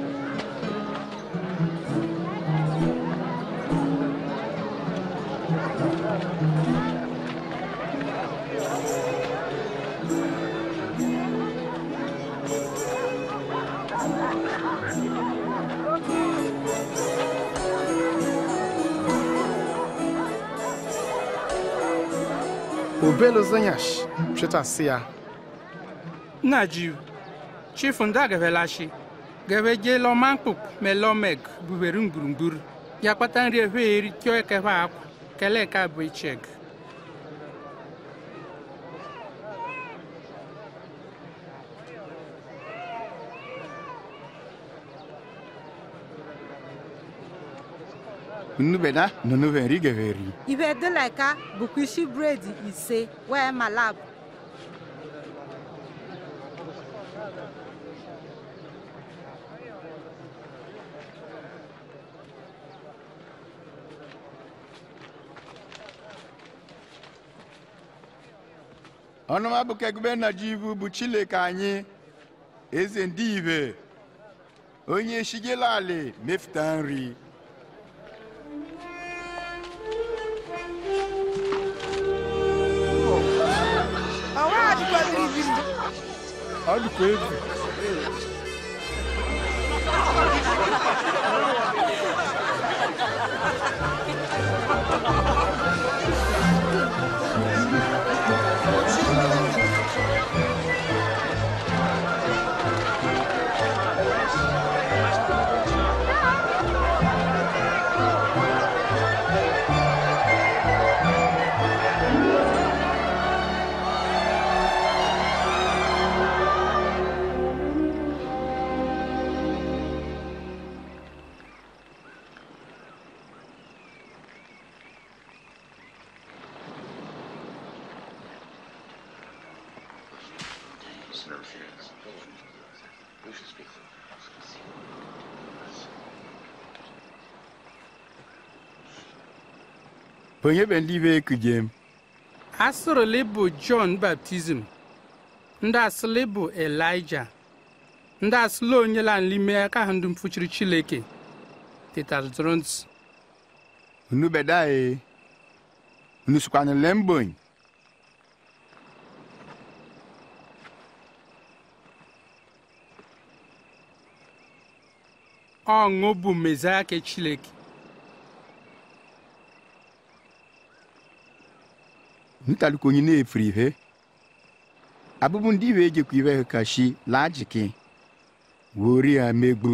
obelo zenyash twetasi ya nna jiw chifu ndị agavelashi gave je lọ mankpuk me lọ meg bubere ngwurungwur ya kpata nri efe eri tio ekeve akwa kele ka bụ icheg unu bena nunu veri geveri ibe dịleka bụkwa isi bredi ise wee malab ọnụma bụ kegube na jivu bụ chileke anyị eze ndị ibe onye shigela ali mefụta nri ọnwa adịkwaziri ibi Ọ dịkwa egwu. Onye be ndị be kujem. asịrịlị bụ jọn baptizim ndị asịlị bụ elija ndị asịlị onyela n'ime aka ha ndị mfuchiri chileke tetaltrons Unu bedae. Unu sukwana lembony. ọṅụ bụ mezaya ke chileke Ntaliko onye na-efuru ihe. Abụbụ ndị iwe ejekwa iwe ha kashi lajiki. Wori ya megbu.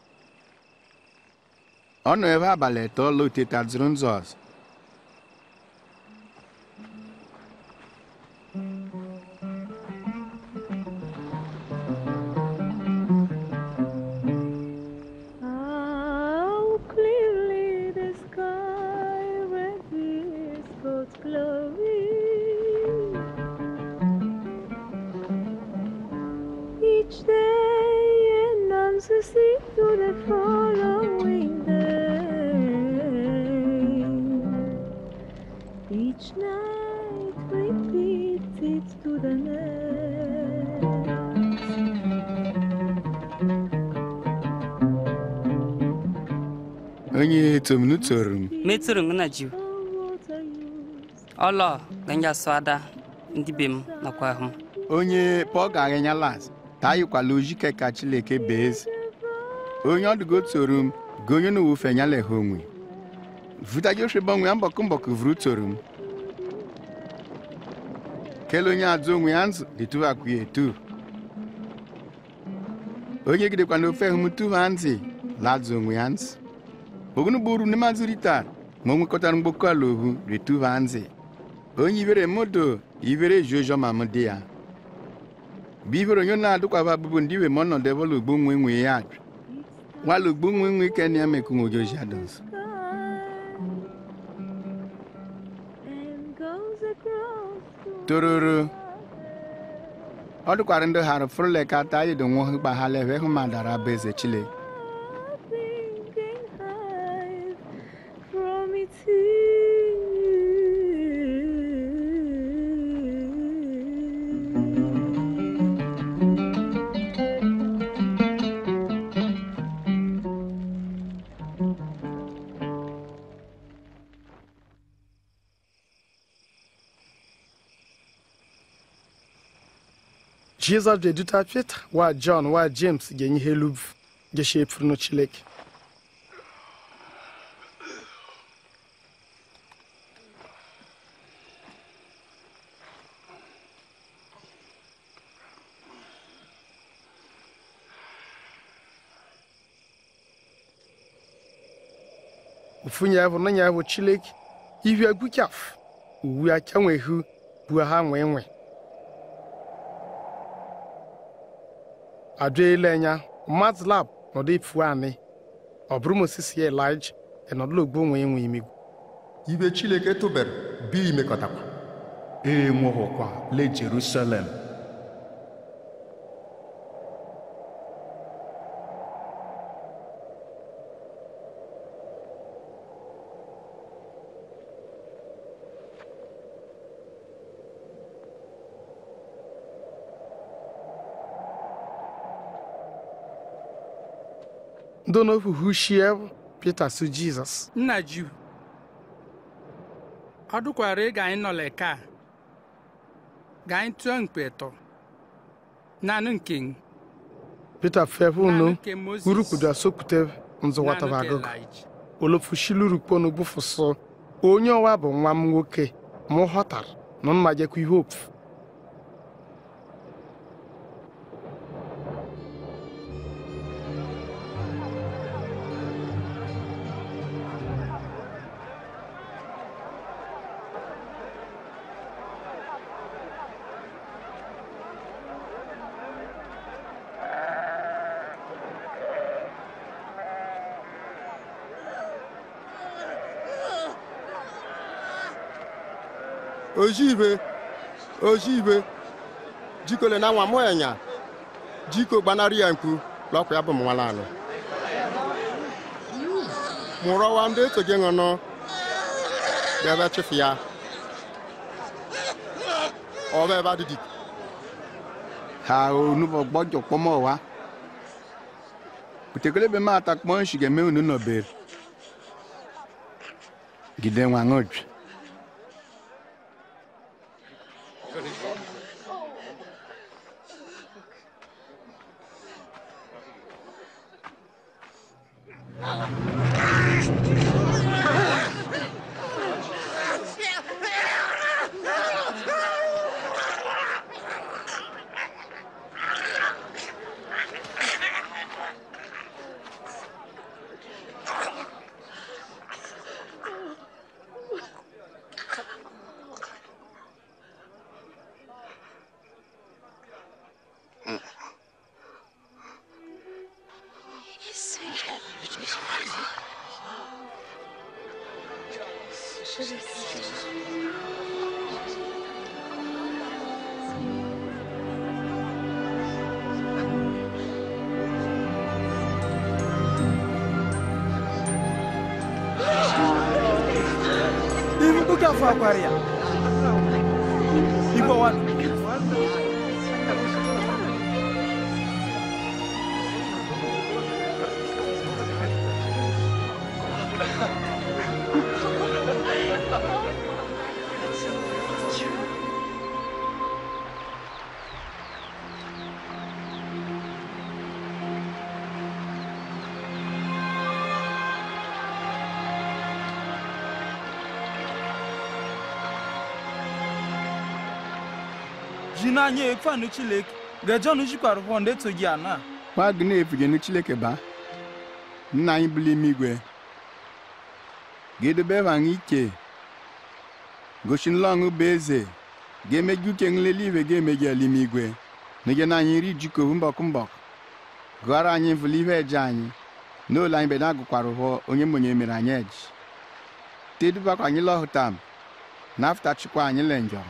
Ọ nọ ebe abalị atọ loteta zrunzọs. How clearly the sky reveals God's glory. Each day announces it to the following day. Each night repeats it to the next. Onye tomnu torum. metụrụ m na jiw ọlọ ganja swada ndị be m nakwa ahụ m onye pọl ga-aghịnya las ta yikwala ojike ka chileke beezi onye ọdụgo toru m ga onye na wufe nyala ha onwe vuta joshua gbanwe ya mbọkụ mbọkụ vuru toru m kele onye azụ onwe ya nzụ dịtụvakwu ya etu onye gidekwa na ofe hụm tụva nzi lazụ onwe ya nzụ ogunu buru ne mazurita ma o nwekọtara mgbokọ ala ohu retuva nzi onye ibere modo ibere jojo ma m dị ya bụ ibere onye na-adụkwaba abụbụ ndị iwe ma ọnọdụ ebe ụlọ ugbo nwe nwe ya ajụ nwala ugbo nwe nwe ike na ya mekụ nwojoji adọs tororo ọ dụkwara ndị hara fụrụle ka ata yido nwa hụ gbaghala ebe hụ ma dara bụ eze chile from its jizọs bịaduta pita wa jọn wa james ga-enye ihe luv gesha efuru no chileke ufunya evu na nya evu chileke ihu egwu kyaf uwu aka nwe hu bua ha nwe nwe adwele nya mmadụ lab nọdụ ifu anị ọ bụrụ mosisi ya elija ịnọdụla ogbo nwe enwe imigwu ibe chileke tụbere bi imekọtakwa ee nwụhụkwa le jerusalem ndị n'ofuhu shie pita su jizọs nna jiw ọ dụkwara ị ga anyị nọ leka a ga anyị tụọ mkpe tọ naanị nke m pita fefu nu nke Moses. urukudu asokute nzụwataba naanị nke agụgụ Elijah. olofushilu gbufuso onye ọwa bụ nwa m nwoke mụ ghọtara na mma jekwa ihe ofu ojibe ojibe jikole na nwa mụ enya jiko gbanarị ya mkpu lọkwa ya bụ m nwala anụ mụrọwa ndị eso gị ṅụnụ bịaba chịfụ ya ọba ebe adịdị ha onubɔ gbɔdzɔ kpɔmɔ wa kutekele be ma ta kpɔn si gɛmɛ onu nɔ ber gide ŋua ŋɔ dzi Ibuka fa kwaria. Ibo wan. Jina nye ekfa nu chilek. Gajo nu jikwara hɔ nde to gi ana. wa gị na-efige nu chileke ba nna anyị bụla ime igwe ga-edobe ebe anyị ike gosi nlọṅụ bụ eze ga-emeju uche nlele iwe ga-emeji ala ime igwe nege na anyị ri jikovu mbọkụ mbọkụ gụọrọ anyị mfụlụ ihe eje anyị n'ụlọ anyị be na-agụkwara ụhọ onye mmonye mere anyị eji tedubakwa anyị lọhụtam na afụtachikwa anyị le njọrọ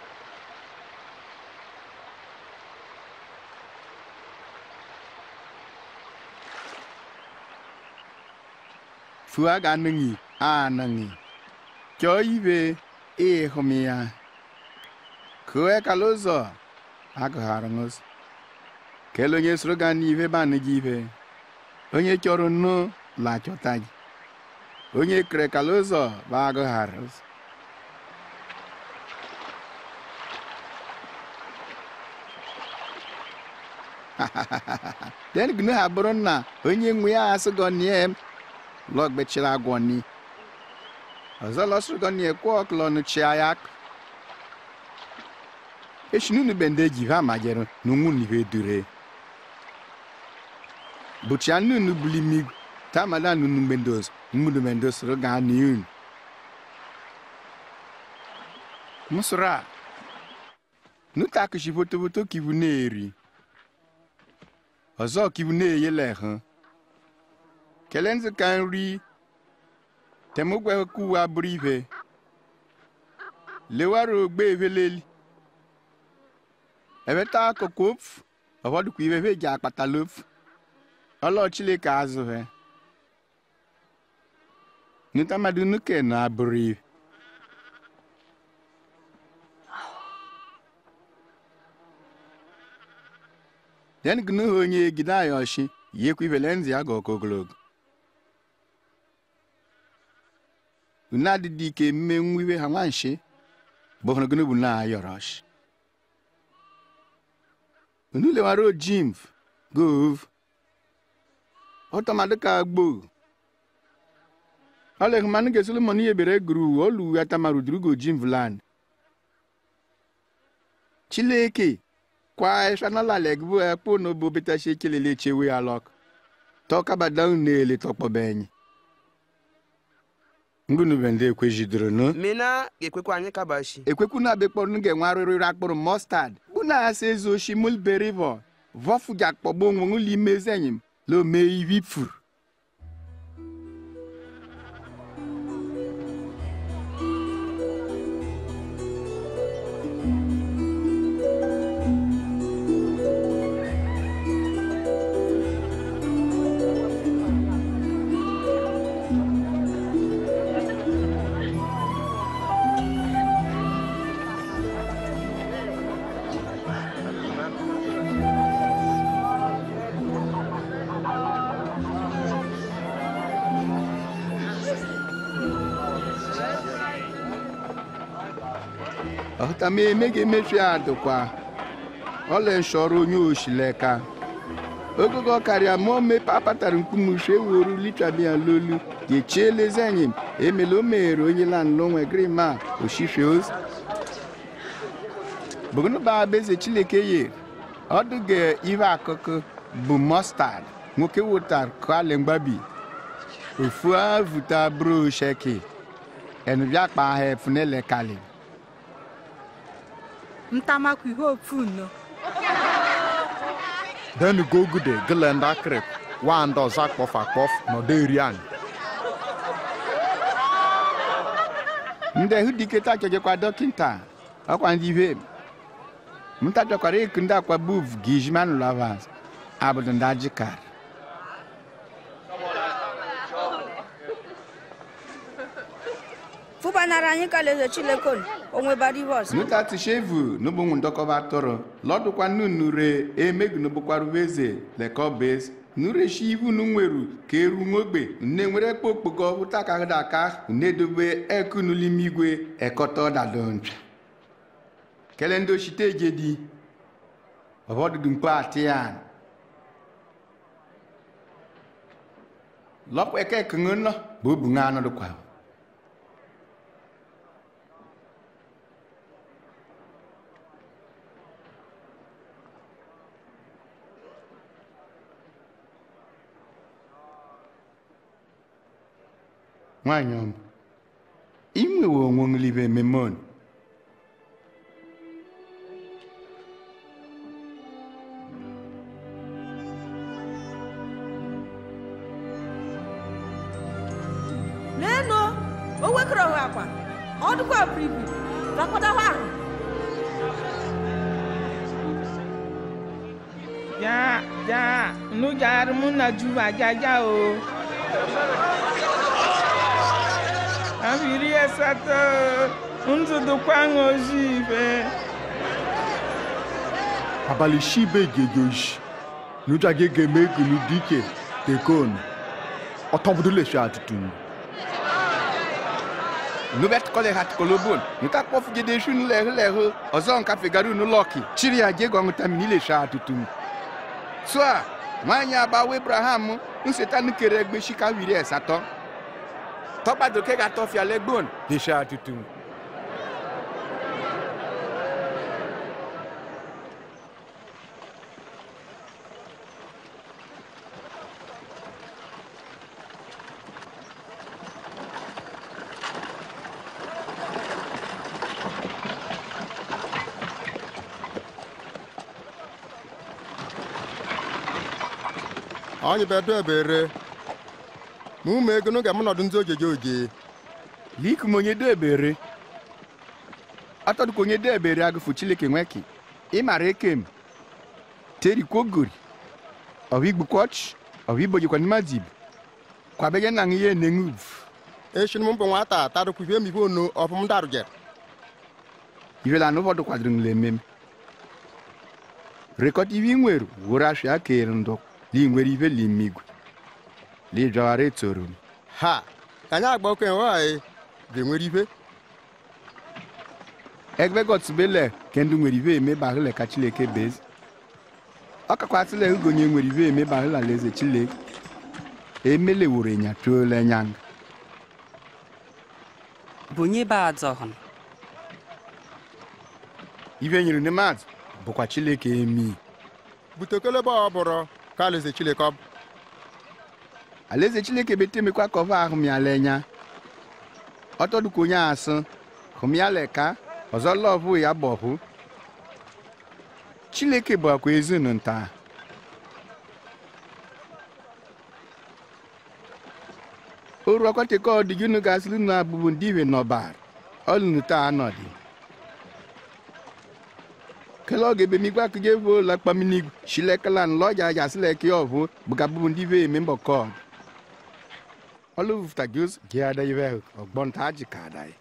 fua ga nungi a nungi cho ibe e homia kue kalozo agụghara ngos kele onye soro ga n'ive ba nụgị ive onye chọrọ nnu la chọta gị onye kere kalozo ba agụghara ụzọ den gnu ha bụrụ na onye nwe ya asị gọ nie lọgbechiri agwọ ni ọzọ lọsịrị gọ nie kwọ klọnụ chia ya eshinunu bende ji ha majere n'unwu n'ihe dure bụchia nunu buli mig tamada nunu mbendos mmunu mendos ga niun musura nuta kishi fotofoto kivu na-eri ọzọ kivu na-eyele hụ kelee nzụ ka nri temugwe kuwa bụrụ ife lewara ogbe eveleli ebeta akụkụ ofu ụfọdụkwa ife fe ji akpatala ofu ọlọ chileke azụhe nuta mmadụ nuke na abụrụ ife den gnu ha onye gide ayoshi yekwa ivele nzi ya ga ọkụ ogologo unu adịdị ike mme nwa iwe ha nwanshi bụ hụrụ gịnị bụ na ayọrọsh unu lewara ojimv gov ọtọmadụ ka gbo ọlehụmanụ ga solomon ihe bere guru olu atamaru durugo jimv land chileke kwa eshanalalegbu ekpo n'obo betashi ekelele chewe alọk tọkabada unele tọkpọbenyi ngụnubende ekwejidoro nu mina ga-ekwekwa anyị kabashi ekwekwu na abịakpọrọ nu ga-enwe arụrịrị akpụrụ mọstad bụ na asa ezu oshi mulberivo vọfu ga akpọgbo onwe ụlọ imezi enyim la ome ivi furu ọhụta m emeghị emechu ya dịkwa ọla nshọrọ onye oshileka ogogo karịa mụọ mepe apatara mkpumushi eworu litrabia lolu gechielezi anyị emela o meghere onye lanlo nwe grima oshife ozi bụgụnụba abeze chileke ye ọdụge ihe akụkụ bụ mọstad nwoke wotar kale mgbabi ofu avuta bro sheki enubia kpa ha efunele kali ntamakwa ihe ofu nno den gogude gele ndị akịrị wa ndị ọzọ akpọf akpọf nọdụ eri anyị ndị hụ diketa chọjekwa dọkịta ọkwa ndị ihe mta chọkwara ịkụ ndị akwa buv gijman lavas abụdụ ndị ajikar fụbanara anyị ka alaeze chineke unu, o nwebara ihe ọzọ nuta tishevu n'ụbụnwụ ndọkọba atụrụ lọdụkwa nunure emegu n'ụbụkwarụ eze lekọbes nureshi ivu nu nweru ka eru nwogbe nne nwere kpokpoko ụta ka aka nedobe ekunulime igwe ekọta ọdadoncha kele ndị oshite ejedi ọbọdụdụ mkpo atiyan lọpụ eke kụṅụ nọ bụ obu ṅa anụdụkwa nwanyị ọma inwewe onwe nlibe memon leenụ o wekọrọ ha akwa ọ dịkwa biribi rakọdawa ahụ ja ja nu jar mu na juba jaja o abiri asatọ ntụtụkwa ṅozi ibe abalị shibe gegoji nuja ge geme gunu dike tekon ọtọbudulesi atụtụ nubet kọle hat kolobon nuta kpọf gede shu nlehụ lehụ ọzọ nka fegaru nulọki chiri ya jego ṅụtami nilesha atutum so a nwaanyị agbawa abraham nseta nukere egbe shika wiri asatọ tọgbadoke ga-atọfia legbon lesha atutum anyị bedo ebere ma ụmụ ego n'oge m nọdụ ndị ojeje oje likum onye do ebere atọdụka onye do ebere agụfụ chileke nweki ịmara ekem terikwogori ọhụigbukwoch ọhụibojikwa n'madib kwabege na ihe nenguv eshinu m bụ nwata tadụkwuhie m ihe onu ọfụm darụje ivela n'ụfọdụ kwadoro nle ememe rekọta ive nwere wụrụ ashịa kere ndụ li nwere ive limigwe li jọghara etoro m ha ka anyị agba okenye nwaanyị ga-enwere ife egbe gọtụbele kendụ nwere ive eme bahụle ka chileke bezi ọ kakwasịla ugonye nwere ive eme bahụla alaeze chileke emele wụrụ ịnya tuola nyanga bonye ba adzọhụn ive nyere ne mmadụ bụkwa chileke emi butekelebe ọ bụrụ ka alaeze chileke ọ bụ alaeze chineke betemekwa ka ọva ahụ mịala enya ọtọdụka onye asụ hụmịala ka ọzọ lọvụ ya bọhụ chineke bụ akwa ezinu nta oru ọkọtịka ọdịginu gasịrị nu abụbụ ndị iwe nọbar ọlụnu taa anọdị kele oge ebe migba kuje vo la kpamini shilekalan lọja jasile ke ọvụ bụgabụbụ ndị ive eme mbọkọd ọlụvụta gị gị ada ive ọgbọnta ajị ka ada ya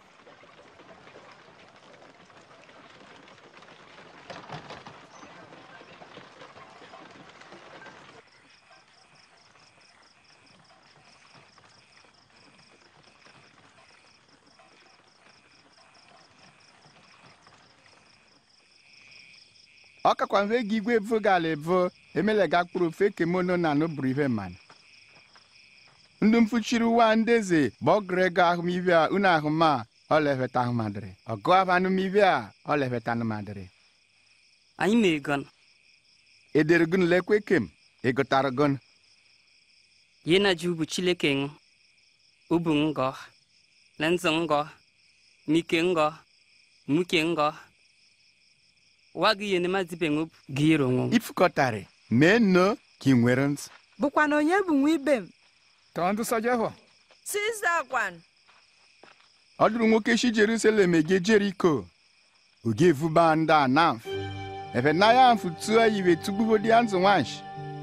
ọ kakwa mfe gị igwe evo gala evo emelega kpụrụ ofe kemono na nụbụrụ ihe mana ndụ mfuchiri ụwa ndị eze bụ ọgụrụ ego ahụmihe a unu ahụma ọlefeta ahụmadịrị ọgụ abanụmihe a ọlefeta anụmadịrị anyị ma egon edere gun lekwe kem egotara gun ye na ji ubu chileke ng ubu ngọ lenzi ngọ mike ngọ muke ngọ wa gị ye nema zibe ngụ gị yere onwe ifukọtarị mee nno ka ị nwere ntị bụkwa na onye bụ nwa ibe m tọọ ndụ sọja hụ siza kwan ọ dụrụ nwoke shi jerusalem ege jeriko oge evuba ndị anaf efe na ya mfu tụọ iwe tugbubodi ya nzụ nwanshi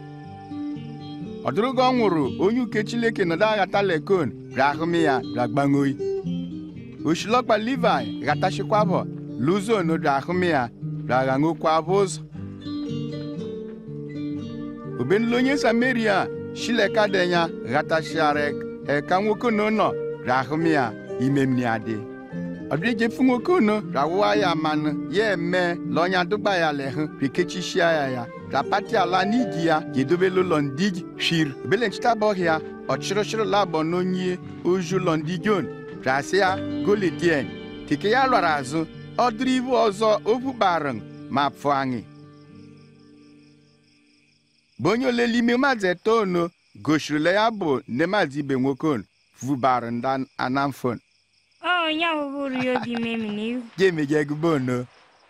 ọ dụrụ gị ọ nwụrụ onye uke chileke nọdụ aghata lekon rahụmi ya ragbangoyi oshilọkpa livai ghatashịkwabọ luzo nodo ahụmi ya raghanwokwabụ ụzọ obenlu onye samaria shileka denya ghatashiarek eka nwoke no nọ rahụmi ya imemni adị ọdịjefu nwoke ono rawụwa ya manụ ya eme lọnya dụgba ya lehụ rikechishia ya ya rapati ala n'igi ya ga-edobela ụlọ ndigi shir obele nchitabọhịa ọchịrịchịrị labọ n'onye oju ụlọ ndigion rasia goledien tike ya lọrọ azụ ọdụrụ ibu ọzọ ovukparịn ma pụ anyị bụ onye olele ime maazị etono gosirila ya bụ nne maazị ibe nwoke on vubara nda anamfon Oh, ya wụrụ ya obi memi n'ihu. ga-emege egube ono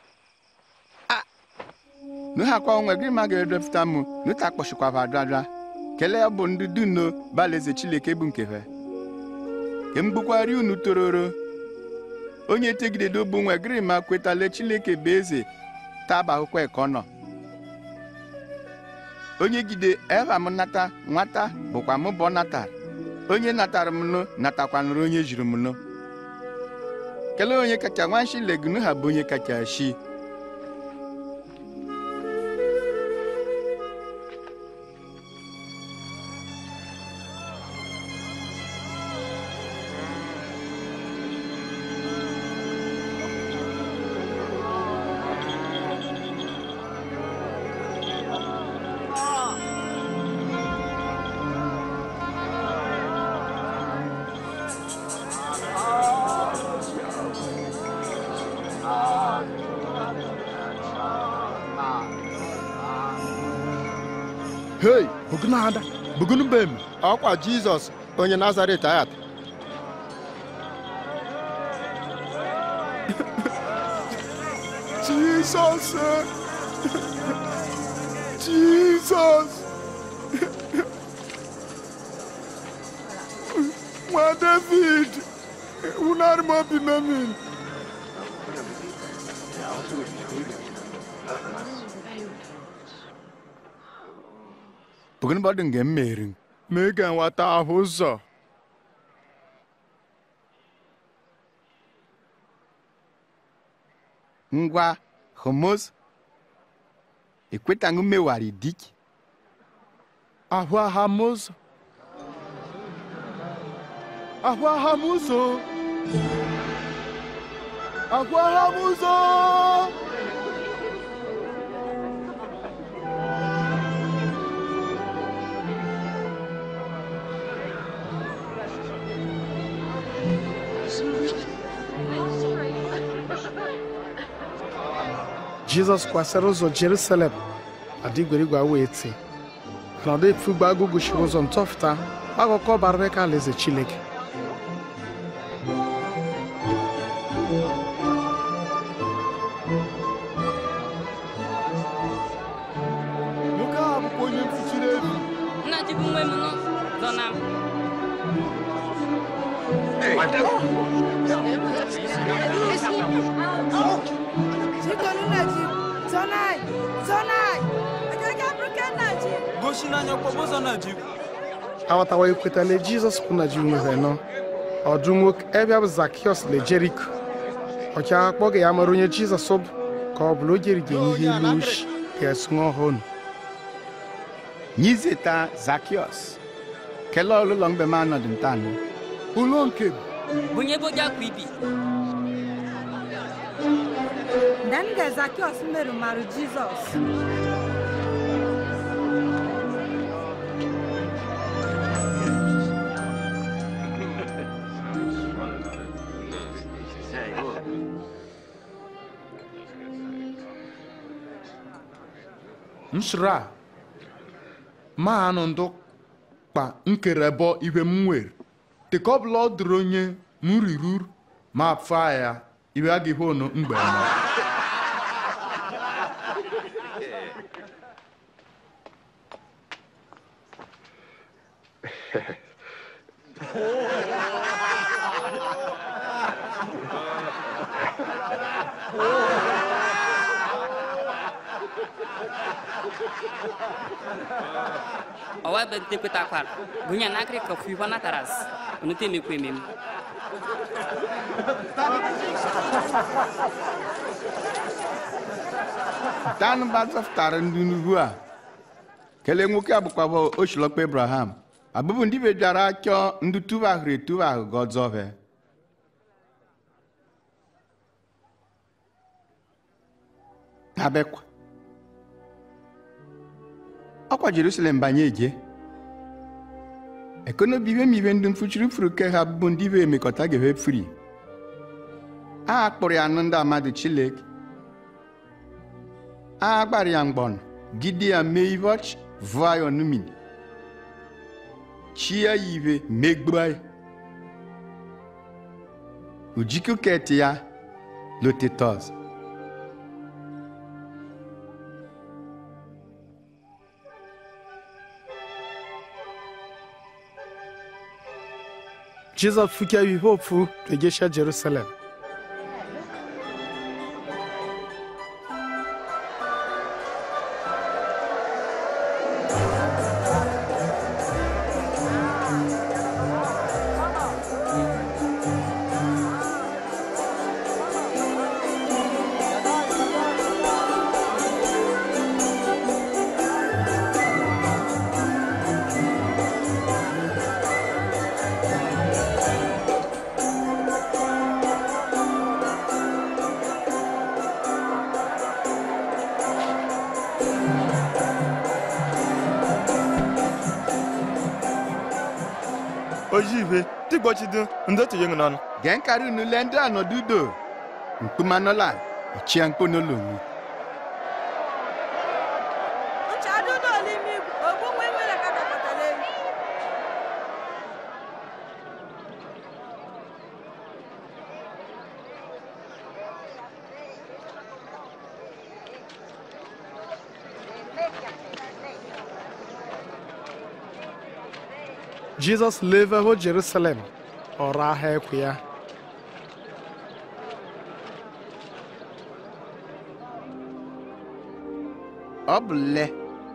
nuhakwa onwe gị ma ga-edepụta m nuta kpọchikwaba adada kelee bụ ndị duno balaeze chileke bụ nkefe ke mgbukwari unu tororo onye tegidede bụ nwe gịrị ma kwetale chileke bụ eze taba akwụkwọ eke nọ onye gide eva m nata nwata bụkwa mụ bụ natara onye natara m nụ natakwanụrụ onye jiri m nụ kelee onye kacha nwanshi legunu ha bụ onye kacha shi hei bugunada bugunu bem ọkwa jizọs onye nazaret ayat Jizọs Jizọs nwa David wụnarị m obi memin bugunu bọdụ nge mmeri mee ka nwata ahụ ụzọ ngwa homos ekwetaghị mmewari dik ahụ agha m ụzọ ahụ agha m ụzọ ahụ agha m ụzọ jizọs kwasịrị ụzọ jerusalem adịgwerigwe wee ti nọdụ efugbo agụgụ shiri ụzọ ntọfụta akụkọ barịrị ka alaeze chineke nwoke a bụkwa onye mfuchiri ebi nna ji bụ nwe m nọ zọ na m Chikonu Naji, Zonai, Zonai, Agaga Bruke Naji. gosi n'anya kpọbụ ụzọ na ji aghọtawa ekwetala jizọs bụ na ji nwere nọ ọdụ nwoke ebe bụ zakiọs le jeriko ọchịagha kpọga ya mara onye jizọs bụ ka ọ bụla o jeri ga-enye ihe ilu ushi ga-esu ọhụrụ nyizeta zakiọs kelee ọlụlọ mgbe m anọdụ ntanụ ụlọ nke bunye boja kwa ibi denige zakiọs meru marụ jizọs nsra ma anụ ndụ kpa nkere bọ ibe m nwere teka ọbụla ọ dịrị onye m rirur ma fa ya iwe a ga-ihe onu mgbe nọ Awa bɛ te peta kwar. Gunya nakri ka fui wana taras. Unu te me kwe mem. dan ba zọpụtara ndị n'ugwu a kelee nwoke a bụkwa bụ ochilọkpa abraham abụbụ ndị be bịara chọọ ndị tuba ahụrụ etuba ahụ gọzọve abekwa ọkwa jerusalem banye eje ekonobi ibe ma ibe ndị mfuchiri furu ke ha bụ ndị be emekọta gebe fri a kpụrụ ya nụ ndị amadu chilek a gbara ya mgbọn gide ya mee ibe ọchị vụọ ya ọnụmini chi ya ibe megbuo ya ujikuket ya lotetọs jizọs fukia ihe ofu regesha jerusalem ojibe tigbochidu ndotu yeng non gen kari unu le ndị anọdụ udo mkpumanọla ichia mkponolu nchadudo n'ime igwe ogbunwe nwere ka dakọtara elu jizọs leveho jerusalem ọra ha ekwe ya ọ bụ le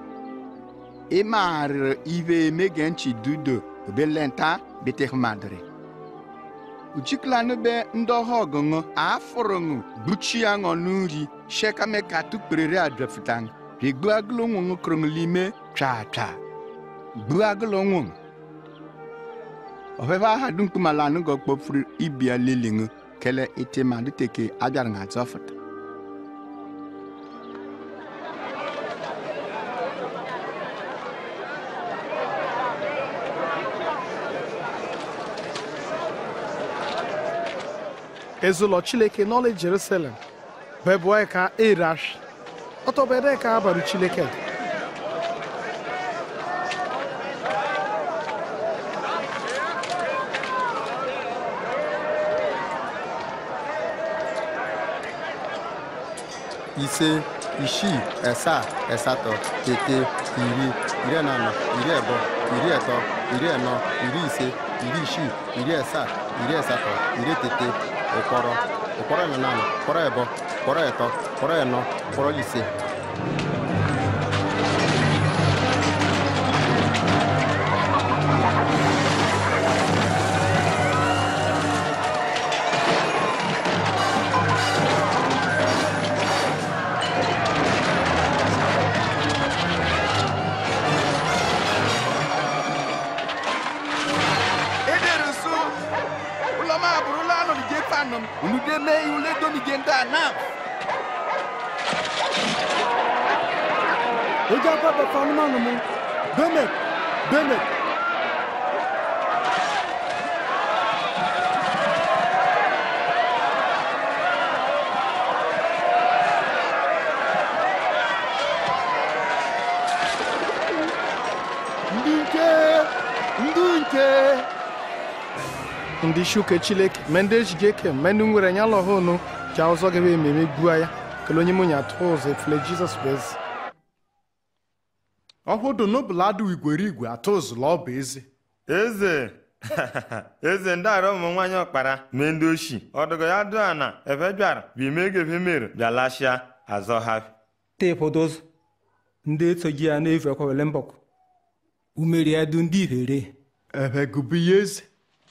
ịmarịrị ibe emege nchi dudo obelenta beteh madri uchiklanụ be ndị ọha ọgụṅụ afụrụṅụ buchi ya ṅọ n'uri shekameka tukperere adrefutan rigbu agụlụ nwụṅụ kụrụṅụlime twa twa gbu agụlụ nwụṅ ọfefe aha dumkpumalanụ gọ kpọfuru ibia liliṅụ kele itemadụ teke abịarị ṅa zọfụta ezụlọ chileke n'ọlị jerusalem bebụọ ka erash ọtọbede ka abarụ chileke ise isii asaa asatọ ete iri iri na anọ iri abụọ iri atọ iri anọ iri ise iri isii iri asaa iri asatọ iri etete ụkpọrọ ụkpọrọ na anọ ụkpọrọ abụọ ụkpọrọ atọ ụkpọrọ anọ ụkpọrọ ise edere nso ụlọma abụrụla anọlige fanọm unu de mee ule domige ndị anam ojú akọ bẹ fún anumanu mu benet benet. ndị nke ndị nke ndị shuke chileke me ndị ejige ke me ndị nwere nya lọhụ unu ji ụzọ gebe ememe gbua ya kele onye mụnya atụ ụzọ efule jizọs bụ eze ọhụdụ n'ụbụla adụ igwere igwe atụ ụzụla ọ bụ eze eze eze ndị arọ ụmụ nwaanyị ọkpara mee ndị oshi ọdụgọ ya dụ ana ebe bịara bụ ime ego ebe mere bịa lashịa azọ ha tepodos ndị etsoji ya na-efu ekwewele mbọkụ umeri ya du ndị ihere ebe gụbụ ya eze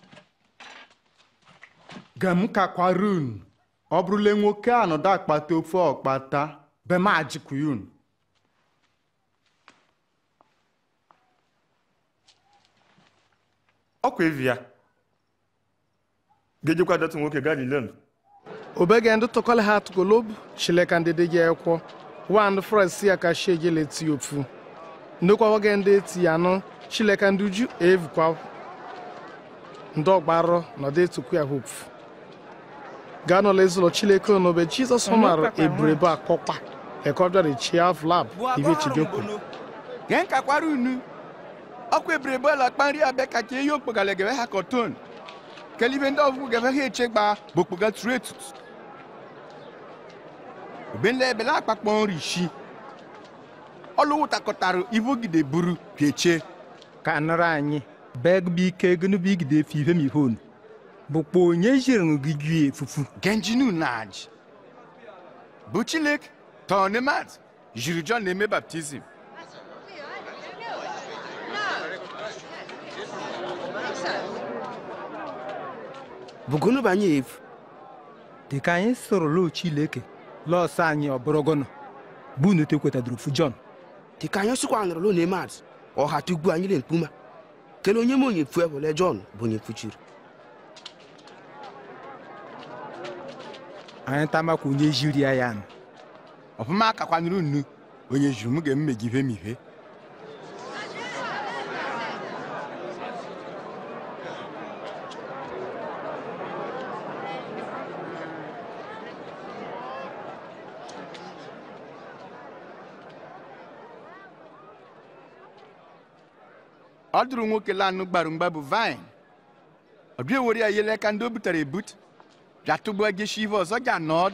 gem kakwara unu ọ bụrụla nwoke anọdụ akpata ofe ọkpata be m ajikwa unu ọkwa evi ya ga-ejekwa dọtụ nwoke galilen obege ndị tụkọla ha tụkolob chileka ndị dị gị ekwọ wa ndị fresi ya ka shie gị leti ofu ndokwa oge ndị eti ya nụ chileka ndị uju evukwa ndị ọgbarọ nọdụ etukwu ya hopu gaa n'ụlọ ezụlọ chileke onobe jizọs mara eburebe akọkpa ekọbịara chi avlab ibe chigekwu gee nkakwara unu ọkwa ebirebe la kpa nri abịa ka ka eyi okpogala gebe ha kọton kelibe ndị ọgwụgwụ gebe ha echegba bụ okpoga tụrụ etutu obenle ebele akpakpọ nri shi ọlụwụtakọtara ivogide buru pieche ka nụrụ anyị beg bụ ike gịnụbụ igide efe ihe mihon bụkwa onye jiri gị ju efufu genjinu naj bụ chilek tọnemat jiri john na-eme baptizim bụgonu banye efu dịka anyị soro lo chileke lọsọ anyị ọbụrụgọnụ bụ unu tekwetadoro fu jọn dịka anyị sịkwa nụrụ lo na-eme atụ ọha tugbu anyị le mkpuma kele onye m onye fu ebole jọn bụ onye fuchiri anyị tamakwa onye jiri ya ya nụ ọfụma akakwanụrụ nnu onye juru m ga-emmegive m ihe ọ dụrụ nwoke lanụ gbarụ mgba bụ vine ọ bịa were ya yele ka ndị o butere ebut bịa tụgbuo geshi ive ọzọ ga nọd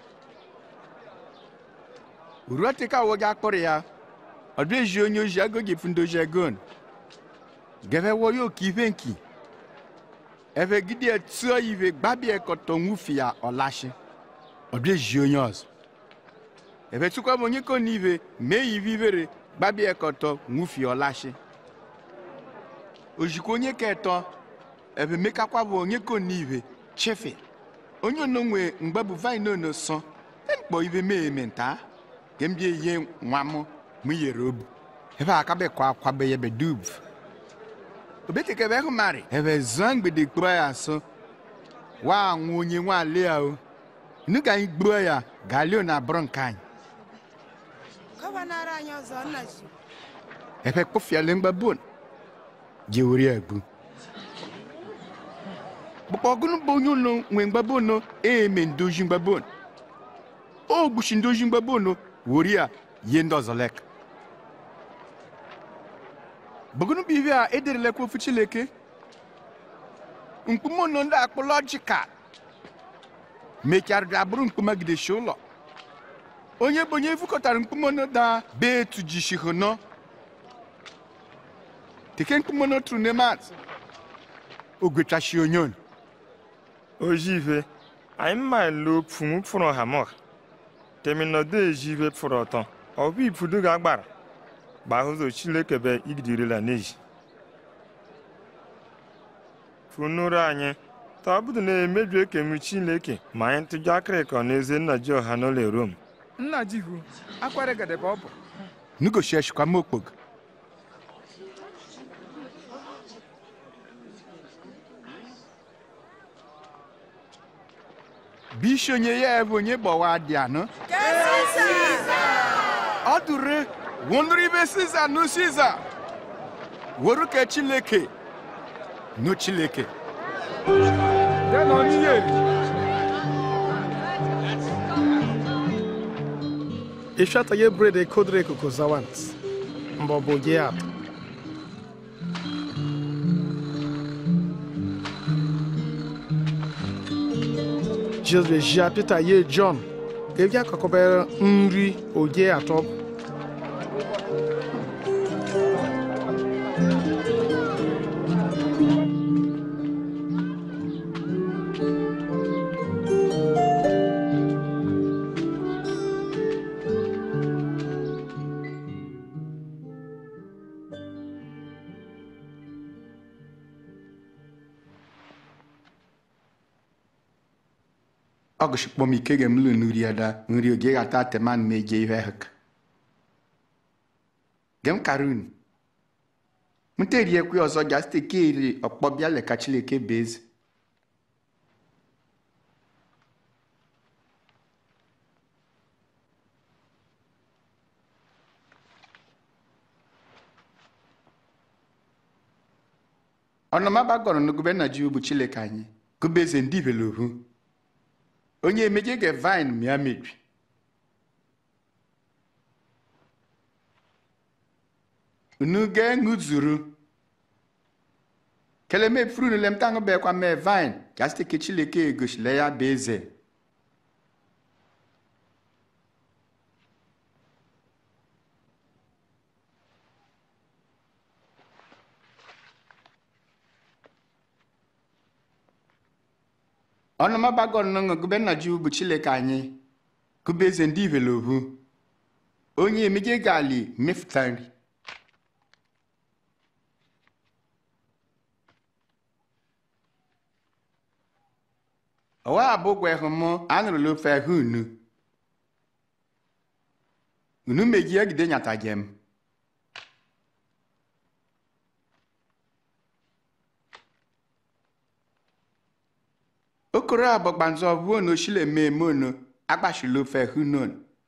ruo teka awọ gị akpụrụ ya ọ bịa eji onye oji ego gị fundoji egon gebe wo ya oke ive nki ebe gide tụọ ive gbabie kọtọ nwufi ya ọlashi ọ bịa eji onye ọzọ ebe tụkwa m onye ko n'ive mee ya ive ivere gbabie kọtọ nwufi ọlashi ojikwa onye ka etọ ebe mekakwa bụ onye ko n'ive chefe onye ono nwe mgbe bụ vine ono sọ mkpọ ive mee eme nta ke mbie ihe nwa m mụ yere obu ebe akabekwa akwabe ya bedub obetekebe hụ mari ebe zụọ mgbede kpụrụ ya asụ wa anwụ onye nwa alia o nu ka anyị gbuo ya galio na bụrụ nke anyị Gọvanọ anyị ọzọ nna ji. ebe kpụfiale mgbabon jewere ya gbu bụkwa ọgụnụ bụ onye ụlọ nwe mgbabono eme ndoji mgbabon o gbuchi ndoji mgbabono were ya yie ndị ọzọ lek bụgụnụ bụ ihe a ederelekwa ofu chileke mkpumono ndị akpụlọjikal mecharịrị abụrụ mkpumagideshi ụlọ onye bụ onye fukọtara mkpumono da be etujishihono tike mkpumono tụrụ nemat ogwechashi onye onu ojive anyị mma lo pfumu pfụrụ hamọ teminọdo ejive pfụrụ ọtọ ọbụ ipudu ga agbara gbahụzọ chilekebe igidirila n'eji funuru anyị tọbụdụ na-emebi ekemu chileke ma anyị tụjụ akịrịkọ n'eze nna ji ọha n'ụlọ rom nna jihu akwara gadebe ọ bụ nugosheshikwa m okpogo bisi onye ya bụ onye gbawa dị anọ ọ dụrụ wụnụrụ ibe siza nụ siza were ke chileke nụ chileke denọ n'ihe eri ishata ye bred ekodre koko zawant mbọ bụ gị atọ jizọs bụ ejia pita ye jọn ga-ebi akọkọbere nri oge atọ ọgụshikpọm ike gem lu nuri ada nri oge gata teman meje ihe hek gem karun muteri ekwe ọzọ jaste ke iri ọkpọbịa leka chileke bezi ọnọmaba gọrọ n'ogube na ji bụ chileke anyị gubeze ndị velohu onye emeje ge vine mịa mebi unu ge ṅụzuru keleme furu lem tango be kwa me vine jaste ke chileke egoshile ya bụ eze ọnụmabagon nọ gube nna ji bụ chileke anyị gube eze ndị ivelohu onye emeje gali mefụta nri ọwa abụgwa ehụmụ anụrụla ofe ahụ unu unu meji egide nyata jem okoro agbagbanzọ vuo na oshile mmemme ono agbashila ofe hunon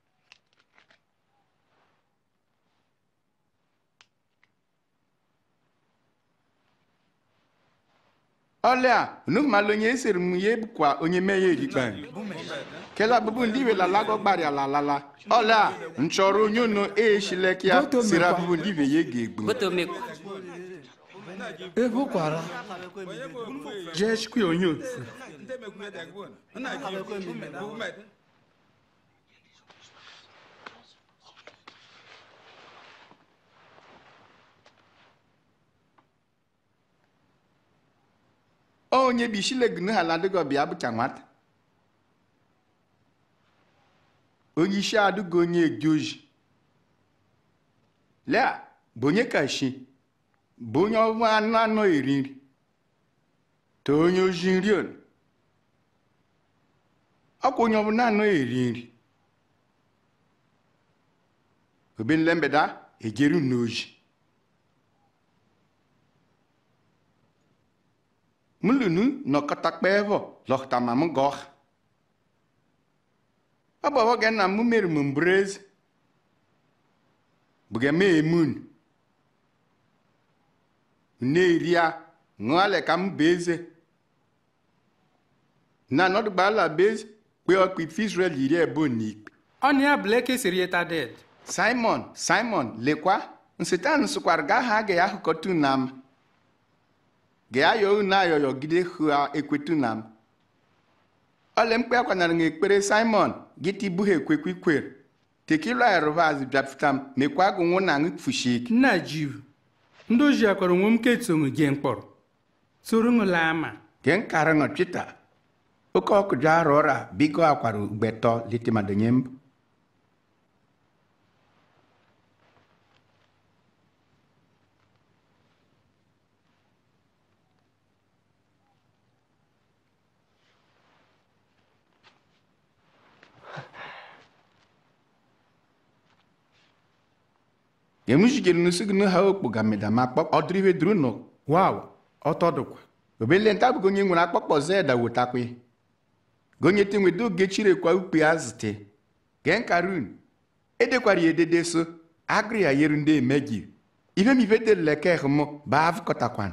ọlịa unu malụ onye esiri m ya ebukwa onye mee ya erikpa kela bụbụ ndị iwe lalago gbarịa lalala ọlịa nchọrọ onye ono eshileke ya siri abụbụ ndị iwe ya ga-egbu botomekwu ebukwara jee chikwa onye otu onye bishilegunu ha ladịgo bịa bụcha nwata onye isi adịgo onye eji oji lea bụ onye kashi bụ onye ọnwa anụ anọ eri nri to onye oji nri on ọkwa onye ọbụla anọ eri nri obenle mbeda ejeru n'oji mulunu nọkọta kpẹẹbọ lọkọta ma m gọọ ọ bụ ọwọge na mụ mere m mbrez buge me emun na-eria ṅụọle ka m beze na nọdụgbala bez kpe ọkpa ife israel iri ebe n'ikpe ọnụ ya bleke siri eta ded simon simon lekwa nsetan sụkwara gaa ha ga ya hụkọta unam ga-ayọ unu ayọyọgide hụa ekwetu na m ọle mkpe akwanara m ekpere simon gịta ibu ha ekwekwe ikwere tekila arụvaz bịapụta m mekwa gụnwụ na aṅụ fushik nna jiv ndị oji akwara onwe m ketongu ge mkpọrọ soro ṅụla ama ge nkara ṅọ twita oke ọkụjọ arụ ọra bigo akwara ugbetọ litimadonye mbụ gemushigere nusigunu ha okpoga medama akpọkpọ ọdịrịve duru nọ waw ọtọdụkwa obele nta bụgo onye nwere akpọkpọ zeda wotakwe gonyete nwe do gechire kwa ukpe azite gen karun edekwara ya edede so agri ya yeru ndị emegi ife mi ife tere leke hmo ba avụkọtakwan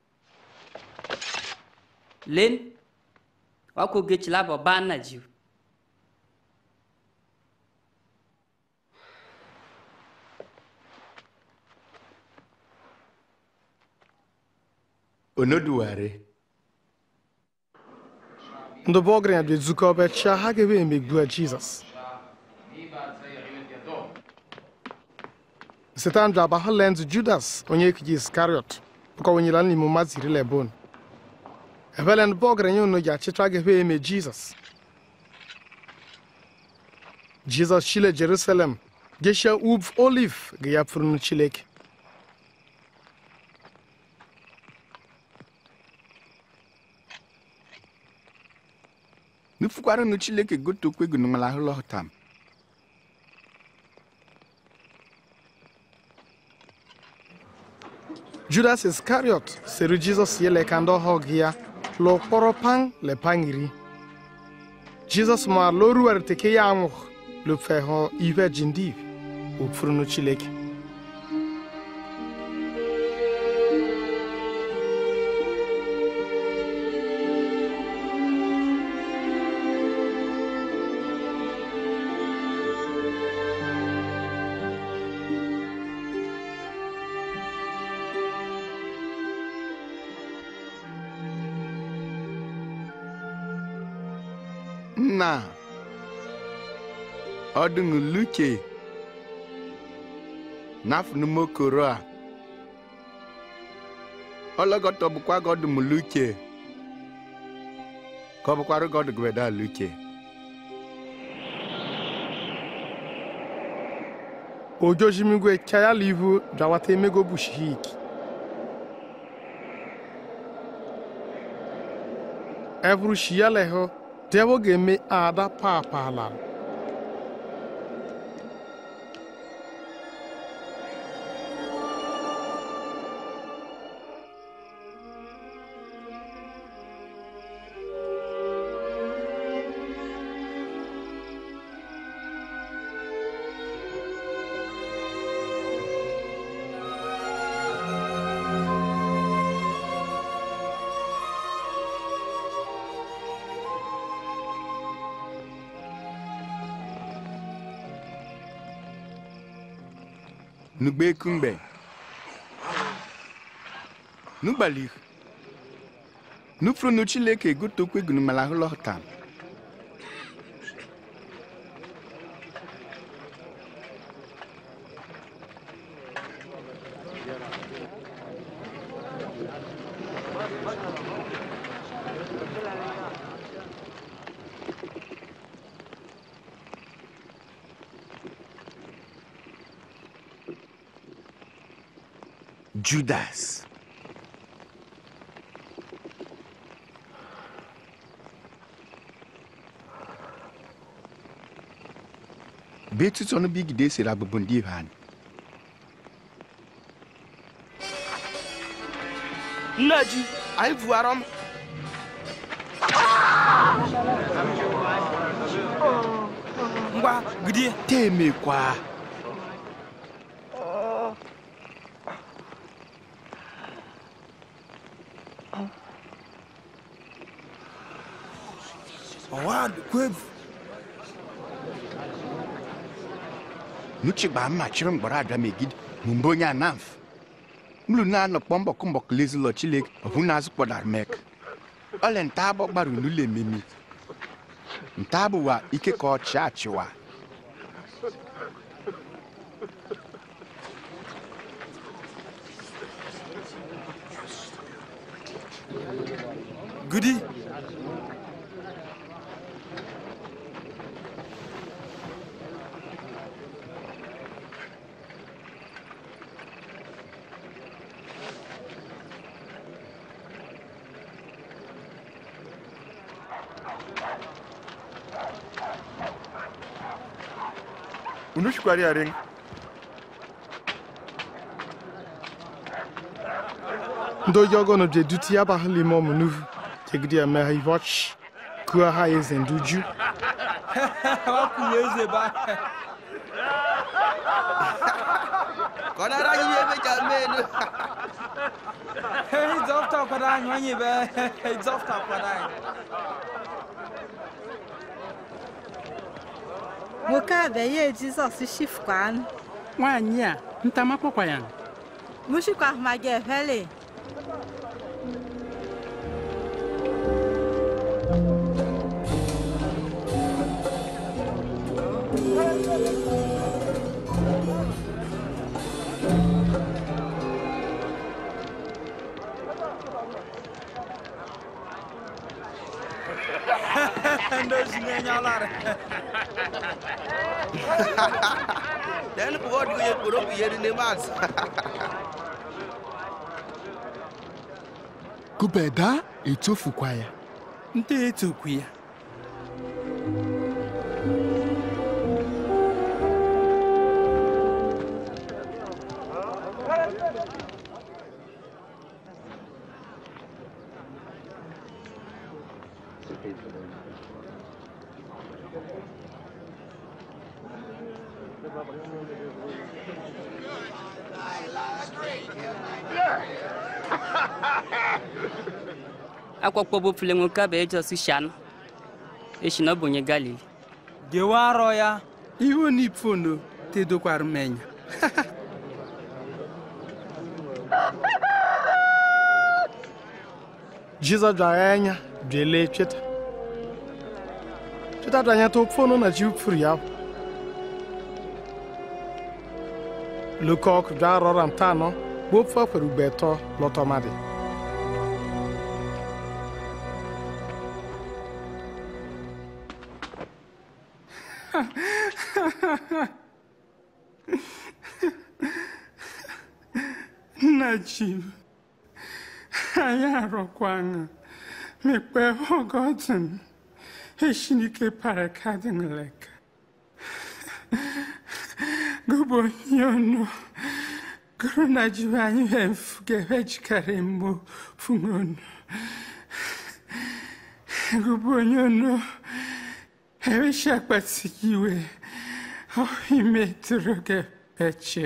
len wako gechila bo ba na jiw onoduware ndị bụ ọgaranya dị ezukọ ọbịa chia ha ga-ebe emegbu a jizọs setan dra ba ha lenz judas onye ekiji iskariot bụkọwenyela n'ime mmadụ iri lebon ebele ndị bụ ọgaranya unu ji achịcha ga-ebe eme jizọs jizọs chile jerusalem geshia ub oliv ga ya pụrụ chileke nufukwara nu chileke gotokwe gunungala hụlọtam judas iskariot siri jizọs yele ka ndị ọhụụ gị ya lụ kpọrọ pan le pan iri jizọs ma loruwere teke ya anwụ lufe hụ ive jindiv ofurunu chileke nna ọdụṅụ luche nafụnumokoro a ọlọgọtọ bụkwa gọdụm luche ka ọ bụkwara gọdụgweda luche ojojimigwe chayala ivu drawata emego bushik evuru shiyaleho devo ga-eme ada papalal nugbe kungbe nugbalik nufuru nu chileke gotokwe gunumala hụlọtam judas betutu ọnụ bigide siri abụbụ ndị ivan nna ji anyị vuara m ngwa gidie temekwa ọwa kwevu nuchi gba mma chịrị mgbọrọ ada megide mgbe onye anamf mlu na anọ kpọmbọ kụmbọ lezilọ chilek ọhụ na azụ kpọdara mek ọle nta abọ gbara unule ememi nta abụwa ike ka ọchị achịwa gudi unu shikwara ya ring ndị oyi ọgọnụ je duti ya bahali ime ọmụ nuvu jegide ya megha ivoch kuo ha eze ndị uju wakwuru eze ba ka ọ nara anyị ihe emeja menu ịzọpụta kwado anyị onye be ịzọpụta kwado anyị nwoke a bịa ye jizọs shifkwan nwaanyị a ntamakpọkwa ya mushikwa ahụmaga efele ndị ozi na-enye ọlarị den pụọ ọdịgo ya kporo bụ ihe dị n'ime azụ kubeda etofukwa ya nte etokwu ya akpɔkpɔ bo ƒle ŋu ka be edzɔsi sianu esi na bonye galili gewa arọ ya iwo ni pfono te dokwara menya jizọs dwara anya dwelee tweta tweta dwanya to pfono na jiw pfuru yaw lokok dwa rɔram ta no gbopfa kparu gbɛtɔ lɔtɔmade nna jim anyị arọkwana mekpe ọgọdụn eshinike parakadịnleka gụbụ onye ọnụ gụrụ na jiwe anyị hemfu ga-ewejikara mgbo fungonu gụbụ onye ọnụ eweshi akpati iwe imetụrụ ga-eche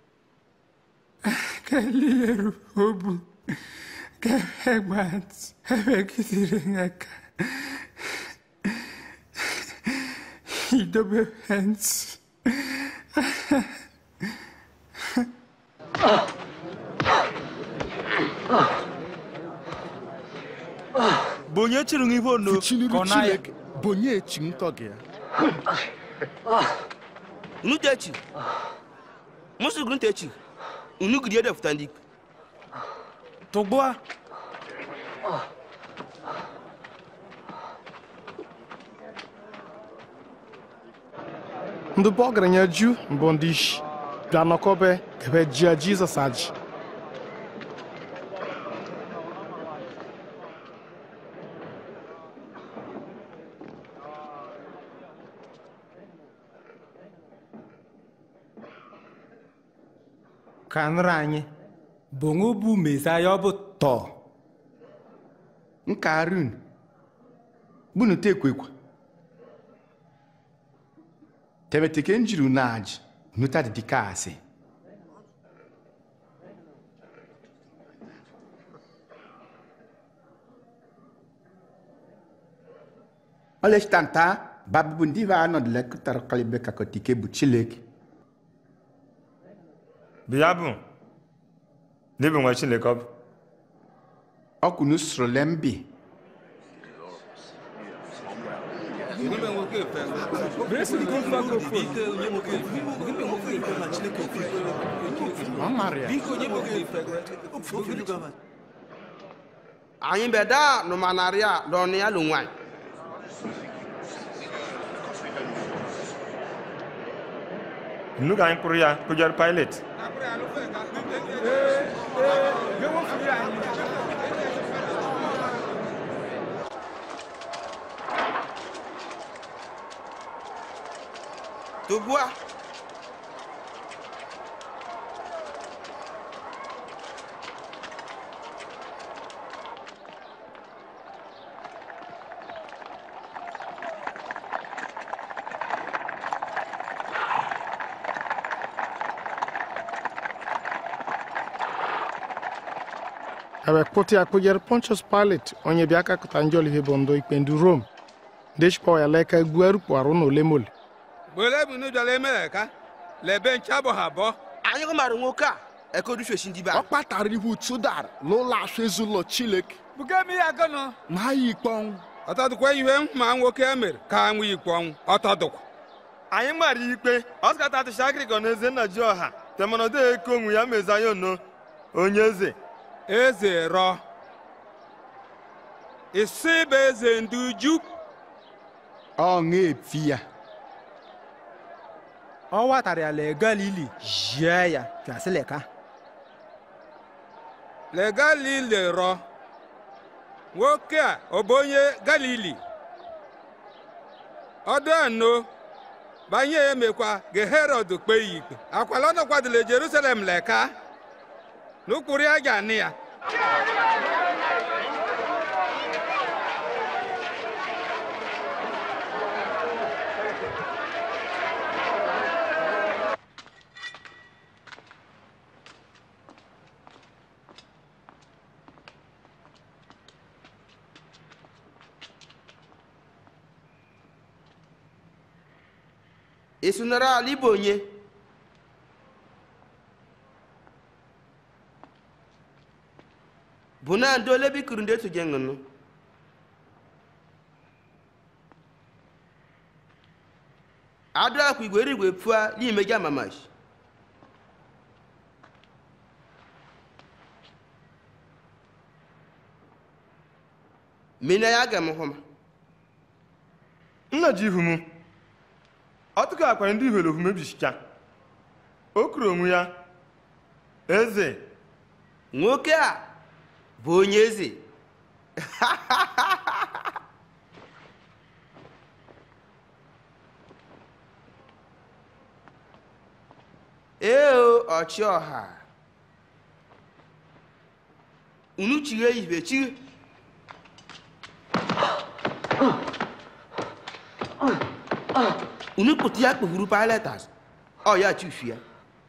kalieru obu ga-egbat emegidere aka idobe ntị bụ onye chịrị nwa ife ono Fuchiliri ka ọ na ya Chineke bụ onye echi nkọ gị ya unu techi musu gun techi unu gidi da futan dik tụgbua ndị bụ ọgaranya ju mbụ ndị ishi bịa nọkọbe ebe jia jizọs aji ka nrọ anyị bongo bụ mesaya ọ bụ tọ nka arun bunu tekwekwa tebeteke njiru naji nuta didikasi olestanta babubu ndi va anod lek tar kalibe kakotike bu chilek bịa bụ n'ebe nwa chineke ọ bụ ọkụnụ srolembi ọ mara ya anyị bɛ daa numanari a lɔni ya lungwai nnu ka anyị kpụrụ ya kụjọrọ pilet tubua ewee kpụta ya kpụjere pontius pilat onye bịa kakụta njọl ihe bụ ndo ikpe ndu rom deshpọ ya leka gbuo erukpụarụ na ole mole gbole bụ nu jọla emere ka lebe ncha bụ ha bọ anyị gụmara nwoke a ekodufesi ndị be ọ kpatara ihu tụdara n'ụlọ asụ ezinụlọ chileke buga mi ya gano ma ha yi ikpe ọnwụ ọtọdụkwa ihe ma nwoke e mere ka anwụ ikpe ọnwụ ọtọdụkwa anyị mara ikpe ọskata tụshakịrịkọ na eze nna ji ọha temanodo eke onwe ya mezaya ono onye eze eze rọ isi bụ eze ndị uju ọ ṅa-efi ya ọ watara ya le galili jie ya gasị leka le galili rọ nwoke a ọ bụ onye galili ọdụ anọ banye ya emekwa ga herod kpee ya ikpe akwala ọ nọkwadole jerusalem leka n'ụkpụrụ ya ga anị ya ị sụnara ala ịbụ onye bụ na ndị ole bikuru ndị etu gị ṅụnụ adụ akwa igwe rigwe pụa n'ime gị amamash mina ya ga m hụ ma nna ji ihu m ọtụkọ akwara ndị ihwere ohu mebisicha o kwuru onwe ya eze nwoke a bụ onye eze ee ọchịọha unu chighe ibe chi unu pụta ya kpegburu pilatas ọ ya chufu ya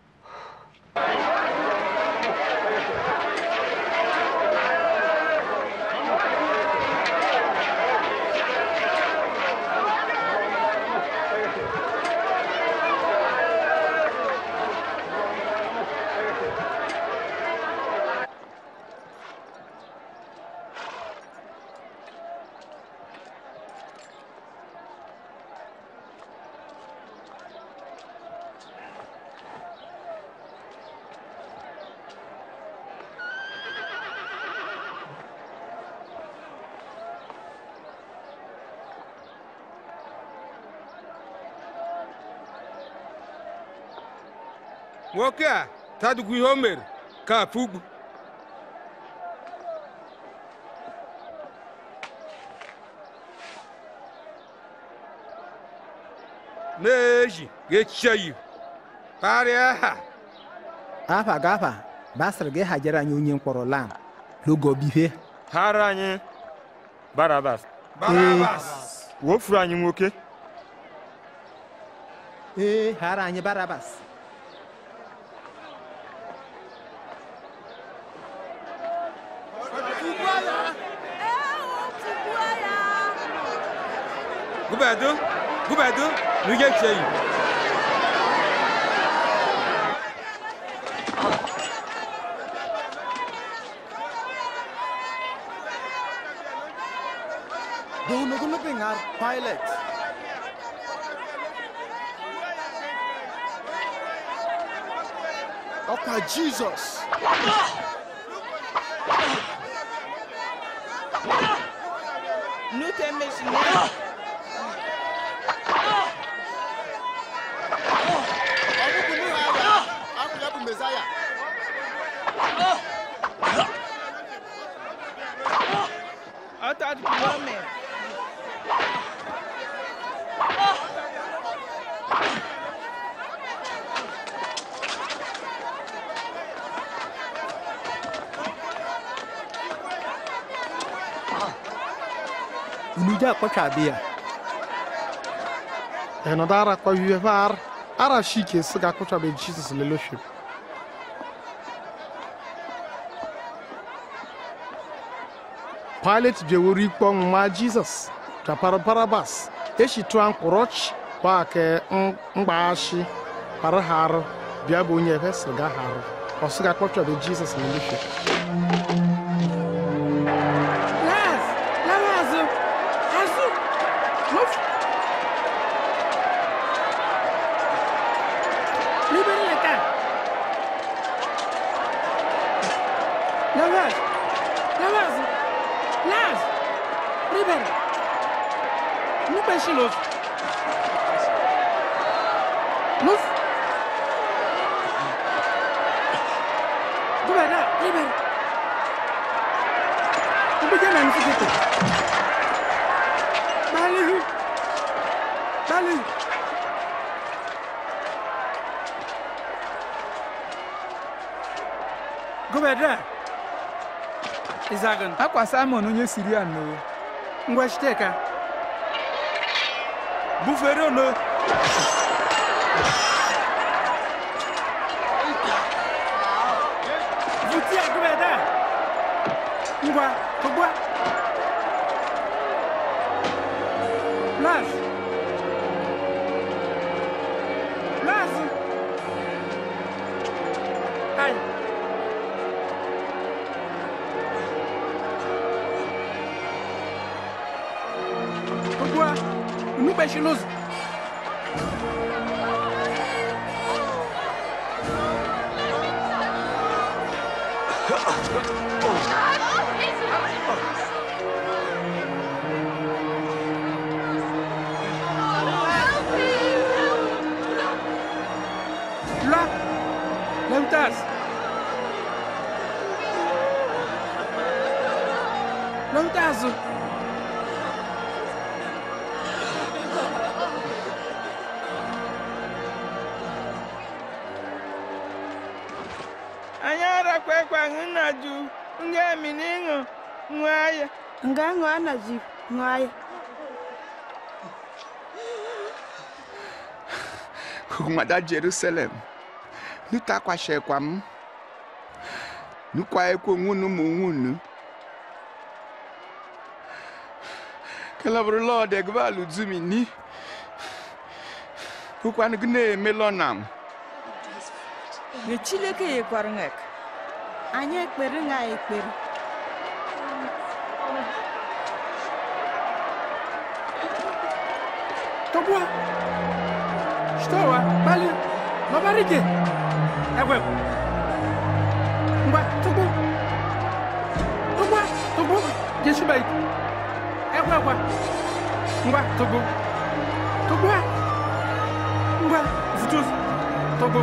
nwoke a tadukwu ihe o mere ka afugbu na-eji ga-echiche ya karịa ha afa gafa basịrị gị hajere anyị onye mkpọrọ lam logobihe hara anyị barabas barabas wofuru anyị nwoke ee hara anyị barabas gubedu gubedu rige cheyi Donogono bengar Pilate. Ọkwa Jizọs. Nute mesina. Ọbụbụ n'ihi agha, ahụ ya bụ Mesaya. Ọtọdụkwuome. unu ji akpọchabe ya enọdụ ara kpavive va ar ara shike sị ga akụchabe jizọs leloship Pilet biewuru ikpe ọnwụ ma Jizọs tapara Barabas eshitụa mkpụrọchi kwa ke mgbaghachi para ha arụ bịa bụ onye efe sịga ha arụ ọsịga kpọchọbe Jizọs na elufe Laz, lawa azụ, azụ, n'ofu. Libere ya ka. Lawaz, lawa azụ, Laz, libere. Nukpe shi n'ofu. N'ofu. Gubernador, libere. Kupiga na msikiti. Bali. Bali. Gobedra. Izagan. akwa simon onye sirian no Ngwa shiteka. bufere ono Vutia gobedra. Ngwa, kogwa. Laz. Laz. Ai. Kogwa. Nukbe shiloz. Là. Leutas. Leutas. anyị arakwa ekwe aṅụ nna ju nga emi n'ịṅụ ṅụọ ya nga ṅụọ na ji ṅụọ ya Kumada Jerusalem. Nuta kwa shekwa m. Nukwa ekwo ngunu mu ngunu. Kelabru Lord egbalu zumi ni. Kukwan gne melonam. na chineke nyekwara ṅek anyị ekpere ṅa ekpere Togwa. Stowa. Bali. Mabarike. Ewe. Ngwa, togwa. Togwa. Togwa. Jesu bai. Ewe kwa. Ngwa, togwa. Togwa. Ngwa, vutus. Togwa.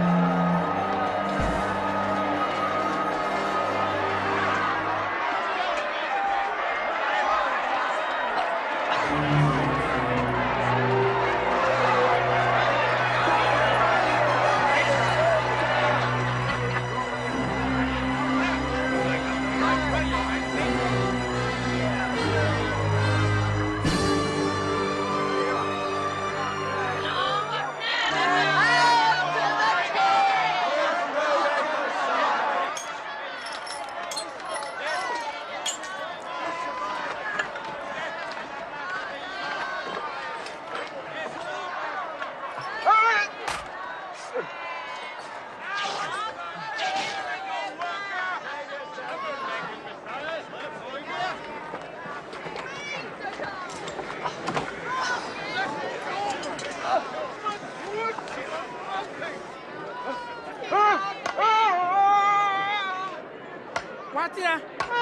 Watia.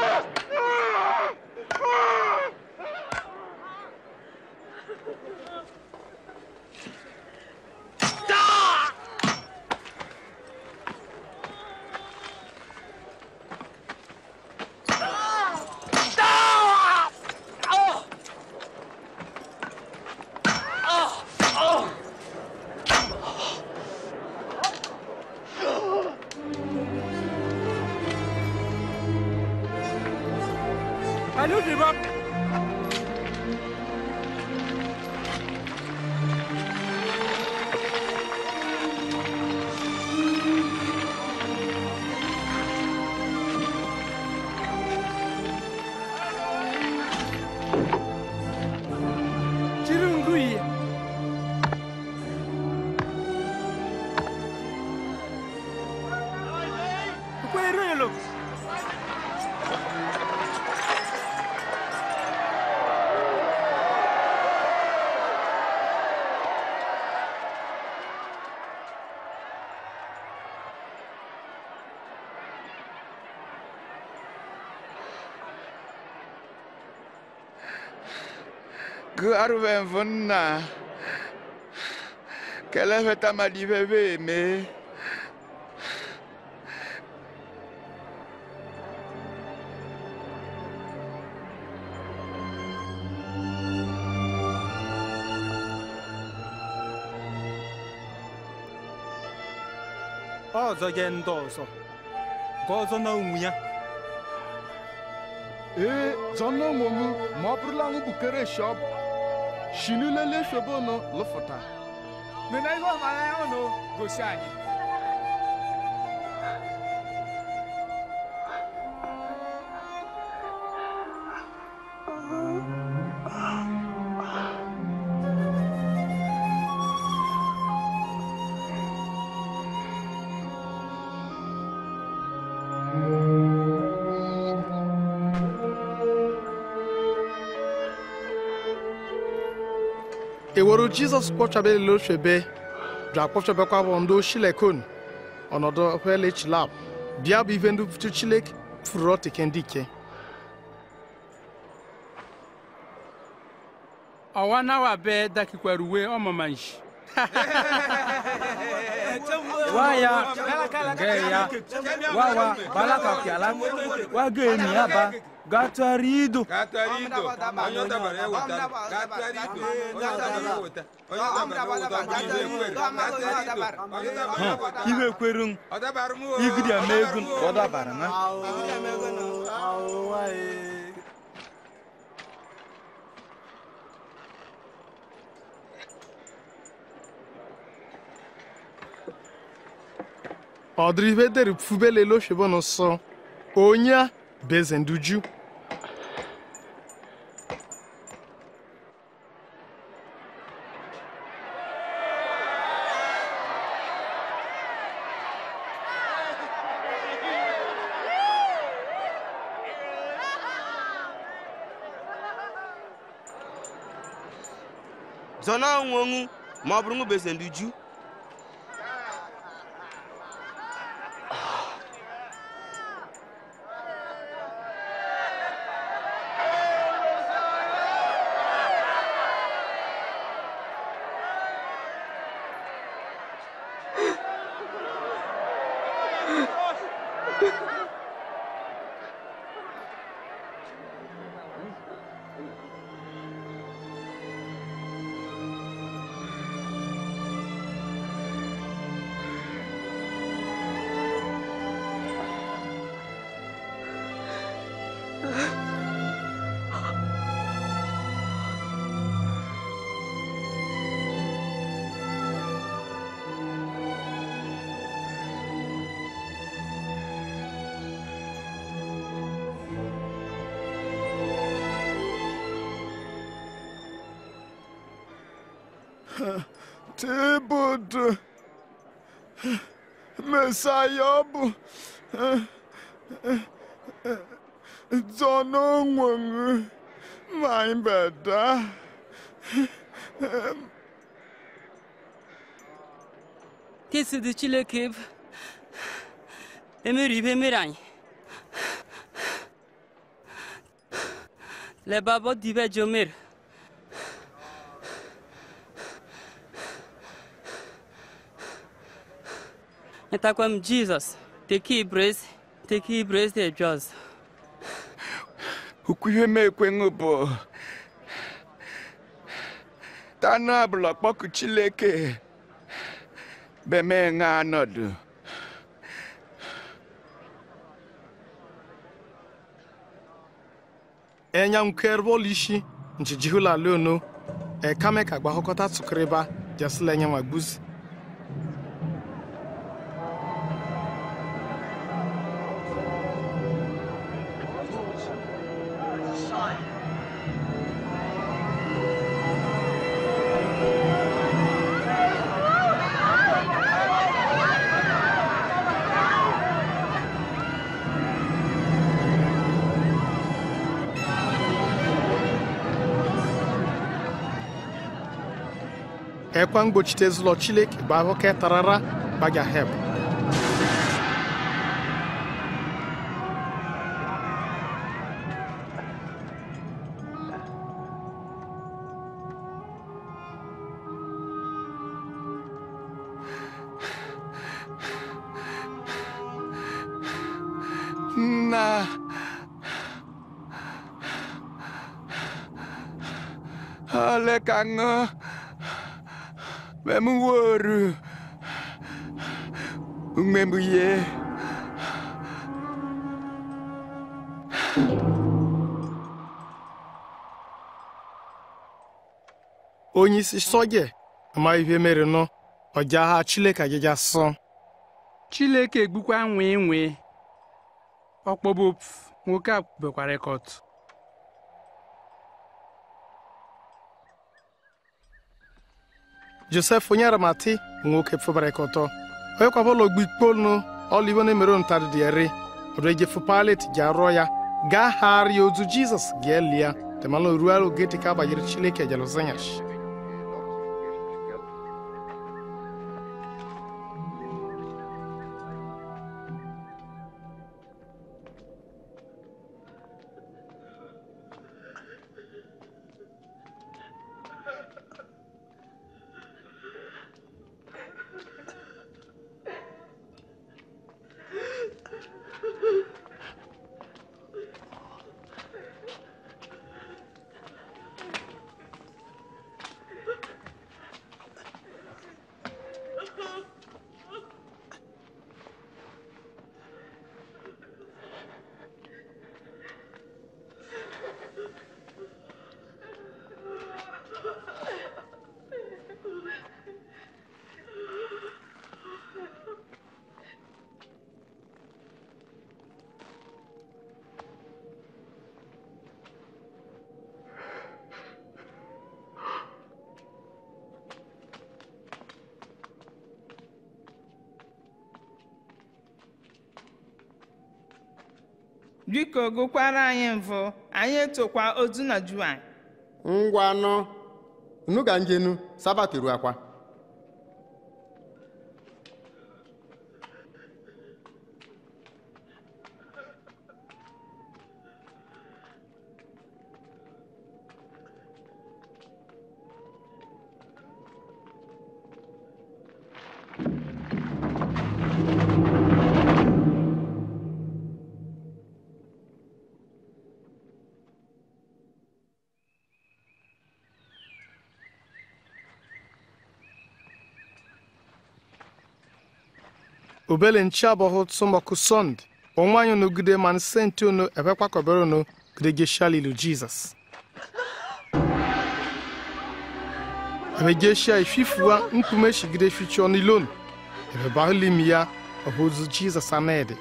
Allô, je vais. Garven vunna. Kele veta ma di veve me. ọzọ je ndị ọzọ ka ọzọ na onwe ya ee zọnna onwe m ma ọ bụrụla ṅụ bukere shọp shinulele shobonu lụfụta mena ihe ọmara ya ụnụ gosi anyị eworo jizọs kpọchabela ochebe bịa kpọchabekwa bụ ndị oshilekon ọnọdụ ọkwele chilab bịa bụ ife ndị futu chilek furu ọtike ndị ike ọwa nawa be dakikwara uwe ọmamanshi waya nge ya wawa balaka piala waga eni aba gatari ido Gatari ido, onye ọ dabara ya wetara. Gatari ido, onye ọ dabara ya weta. Onye ọ dabara ya weta, ọ bụrụ ihe ekwere. Gatari ido, onye ọ dabara ya weta. iwe kweru Ọ dabara m o. igidi ama ego ka ọ dabara na ọdịrị ife dere fubelele ochebe n'ụsọ onye a bụ eze ndị ju zọna onwe onwu ma ọ bụrụ ṅụ bụ eze ndị ju Tibudu. Mesaya ọ bụ zọna onwe m ma anyị beda. Kesi dị Chineke bụ emere ibe mere anyị leba bọ dibe jomer nyetakwa m jizọs teke ibrezi teke ibrezi de jos Ukwu ihe m ekwenụ bụ tanụ abụla kpọkụ Chileke beme ṅa anọdụ. enya nkwerbol ishi nchijihula leono ekame ka gbahọkọta tụkịrịba jasila enye ma gbuzi ekwa mgbochite zụlọ chileke bụ ahụke tarara gbaga heb Chineke aṅụ mem woru umembu ye onye isi sọje ama ihe mere nọ ọja ha chileke ajaja sọ chileke egbukwa nwee nwee ọkpọbụ nwoke a bekwara rekọt josef onye aramati nwoke fụbara ka ọtọ onye kwabụlọ ogbu ikpolnu ọlibo na-emere ntadị dị eri ọdụ ejefu palet ji arụọ ya gaa gharịa ozu jizọs ga-eli ya temalụ ruo oge dị ka agbanyere chileke jeluzanyash biko gụkwara anyị mvụ anyị etokwa ozu na juan ngwanụ unu ga njenu sabat ruo akwa obele nchi abọhụ tsụmọkụ sọnd onwanyị nogide man senti ono ebekwakọbere ono gidege shalilu jizọs ebegeshia ififua nkume shigide fichi ọnilon ebebahulim ya ọhụzu jizọs anedi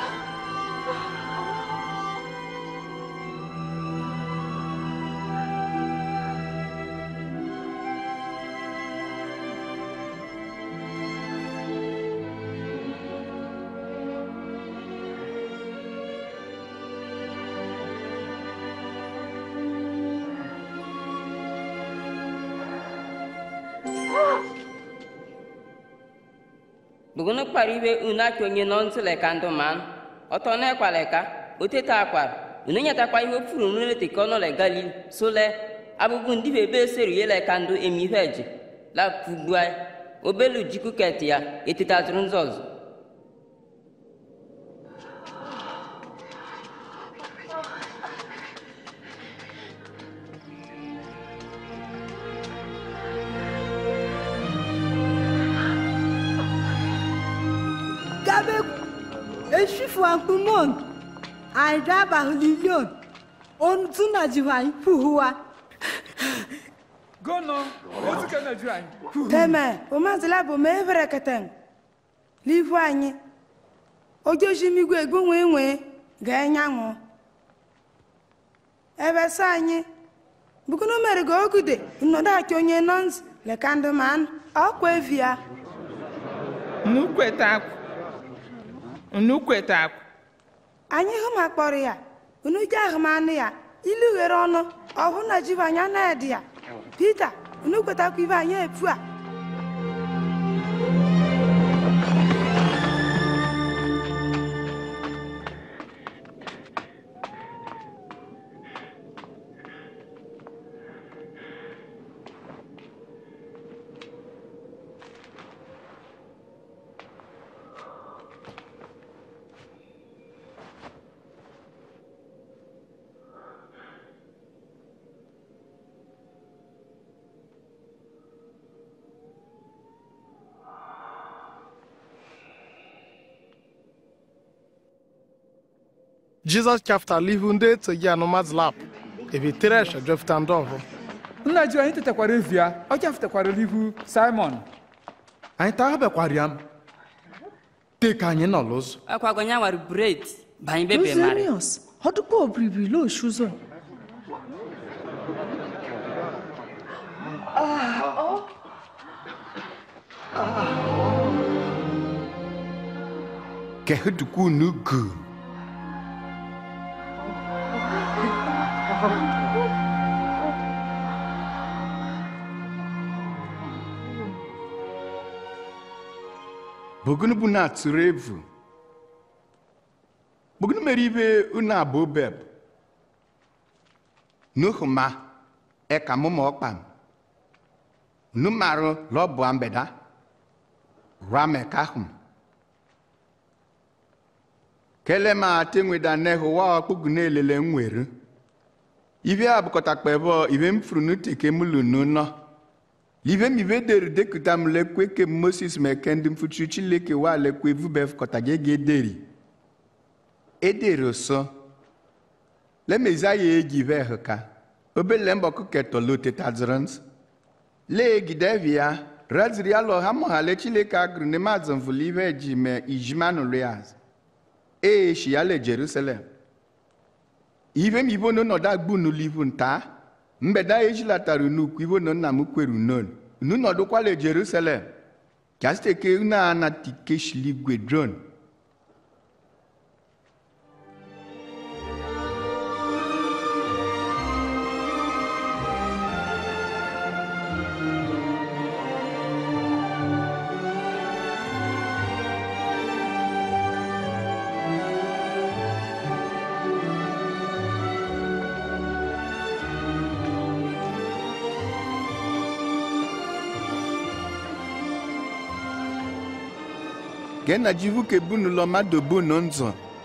bugunu kpara ibe unu achọ onye nọ ntị leka ndụ man ọtọ na-ekwa leka oteta akwara unu nyetakwa ihe ofuru unu leteka ọnụ le galil sole abụbụ ndị be ebe eseri ye leka ndụ emi ihe eji la fugbua obelu jikuket ya etetazụrụ nzọzụ gabe eshifu akpumon aida bahulilion ontu na jiwan puhuwa gono ozu ka na ju anyị teme omazila bụ ma evere keten n'ihu anyị ojoshimigwe egbanwe nwee ga-enyanwụ ebe sọ anyị bukunu mere ga ogude nnọdụ aki onye nọns lekandụman ọkwa evi ya unu kweta akwa unu kweta akwa anyị hụ ma kpọrọ ya unu ji ahụmanụ ya ilu ghere ọnụ ọhụ na jiva anya na-edi ya pita unu kwetakwa ibe anyị efu a jizọs chafụtala ihu ndị eteghi anụmadụ lap ebe teresh ejefụta ndị ọhụ nna ji anyị tetakwara evi ya ọ chafụtakwara n'ihu simon anyị taa bekwara ya m teka anyị nọ n'ụzọ akwago nya nwere bred banye bebe mari Rosenius, ọdụkwa obribiri loshuzọ. kehe duku nu gu bogunu bu na atụrụ evu bogunu mere ibe unu abụ beb nuhu ma eka mụ ma ọkpam nu marụ lọbụ ambeda ramekahum kele ma tenweda nehu wa ọkpụgụ na-elele nwere ibe a bụkọtakpa ebe ibe m furu n'uteke m lunu nọ libe m ibe deri dekuta m lekwe ke moses meke ndị mfuchu chileke wa lekwe vube fụkọtaga ego ederi ederi so lemezi ya eji ve hụka obele mbọkụ ketọla otetazirins lee gidevi ya raziri ya lọ ha mọhale chileke agụrụ ne mazụ mvụli ibe ji me ijimanụ riaz ee shi ya le jerusalem ibe m ibo no nọdụ agbu n'ulivu nta mbeda ejilatara n'ukwu ibo no nna m kweru non unu nọdụkwala jerusalem kasteke unu a na tike shiligwe dron ke na jivu ke bunu lọ mmadụ bunu nzọ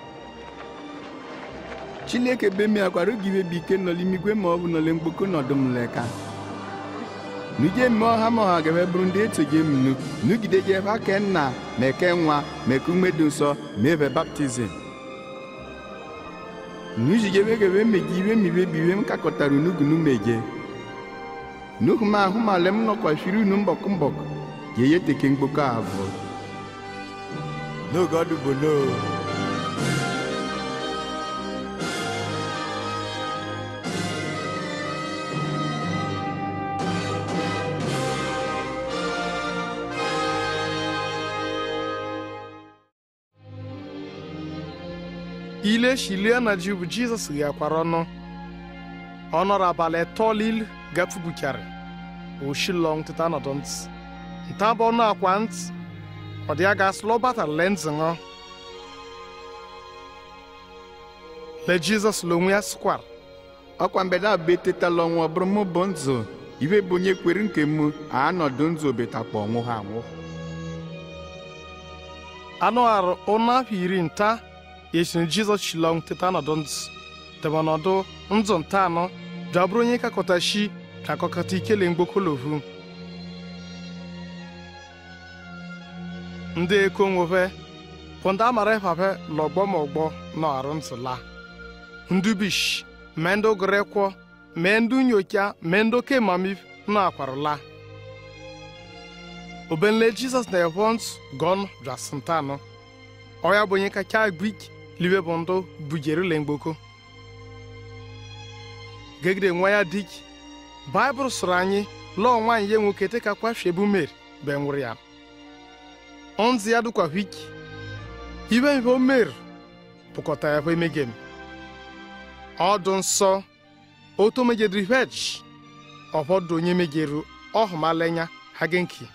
chileke be mi akwara oge ibe bụ ike nọla imigwe ma ọ bụ nọle mkpoko nọdụ m leka nuje mme ọha ma ọha gebe bụrụ ndị etoje m nu nugide je ebe ake nna ma eke nwa ma eke ume dị nsọ ma ebe baptizim nujigebe gebe meje ibe mi ibe bụ ibe m kakọtara unugunu meje nuhu ma ahụ ma le m nọkwa firi unu mbọkụ mbọkụ je ye teke mkpoko abụọ n'oge ọdụ bụ n'o ile shilie na ji bụ jizọs ghakwara ọnụ ọ nọrọ abalị atọ lil gafubuchara oshilong teta nọdụ ntị nta bụ ọnụ akwa ntị ọ dị aga slọ bata le ntị ṅụ le jizọs lonwe ya sịkwara ọkwa mbeda abụ etetala ọnwụ ọ bụrụ mụ bụ nzụ ibe bụ onye kwere nke mụ anọdụ nzụ obetakpa ọnwụ ha anwụ anụ arụ ụnụ afọ iri nta yesiri jizọs shilong teta nọdụ ntị debe nọdụ nzụ nta anọ jabụrụ onye kakọta shi ka akọkọta ikele mgbokolovu ndị eko nwofe bụ ndị amara ịfafe lọgbọ ma ọgbọ nọ arụ ntị la ndị bish mee ndị gụrịkwọ mee ndị nyocha mee ndị oke mamif nọ akwarụla obenle jizọs na evont gon jasintanụ ọya bụ onye kacha gbik libe bụ ndụ bujerule mgboko gegide nwa ya dik baịbụl sụrụ anyị lọọ nwaanyị ya nwoke teka kwafiebu mer be nwụrụ ya onzi ya dụkwa wiki ibe mfe o mer pụkọta ya bụ emegem ọdụ nsọ oto megediri vej ọfọdụ onye megeru ọhụmalenya ha genki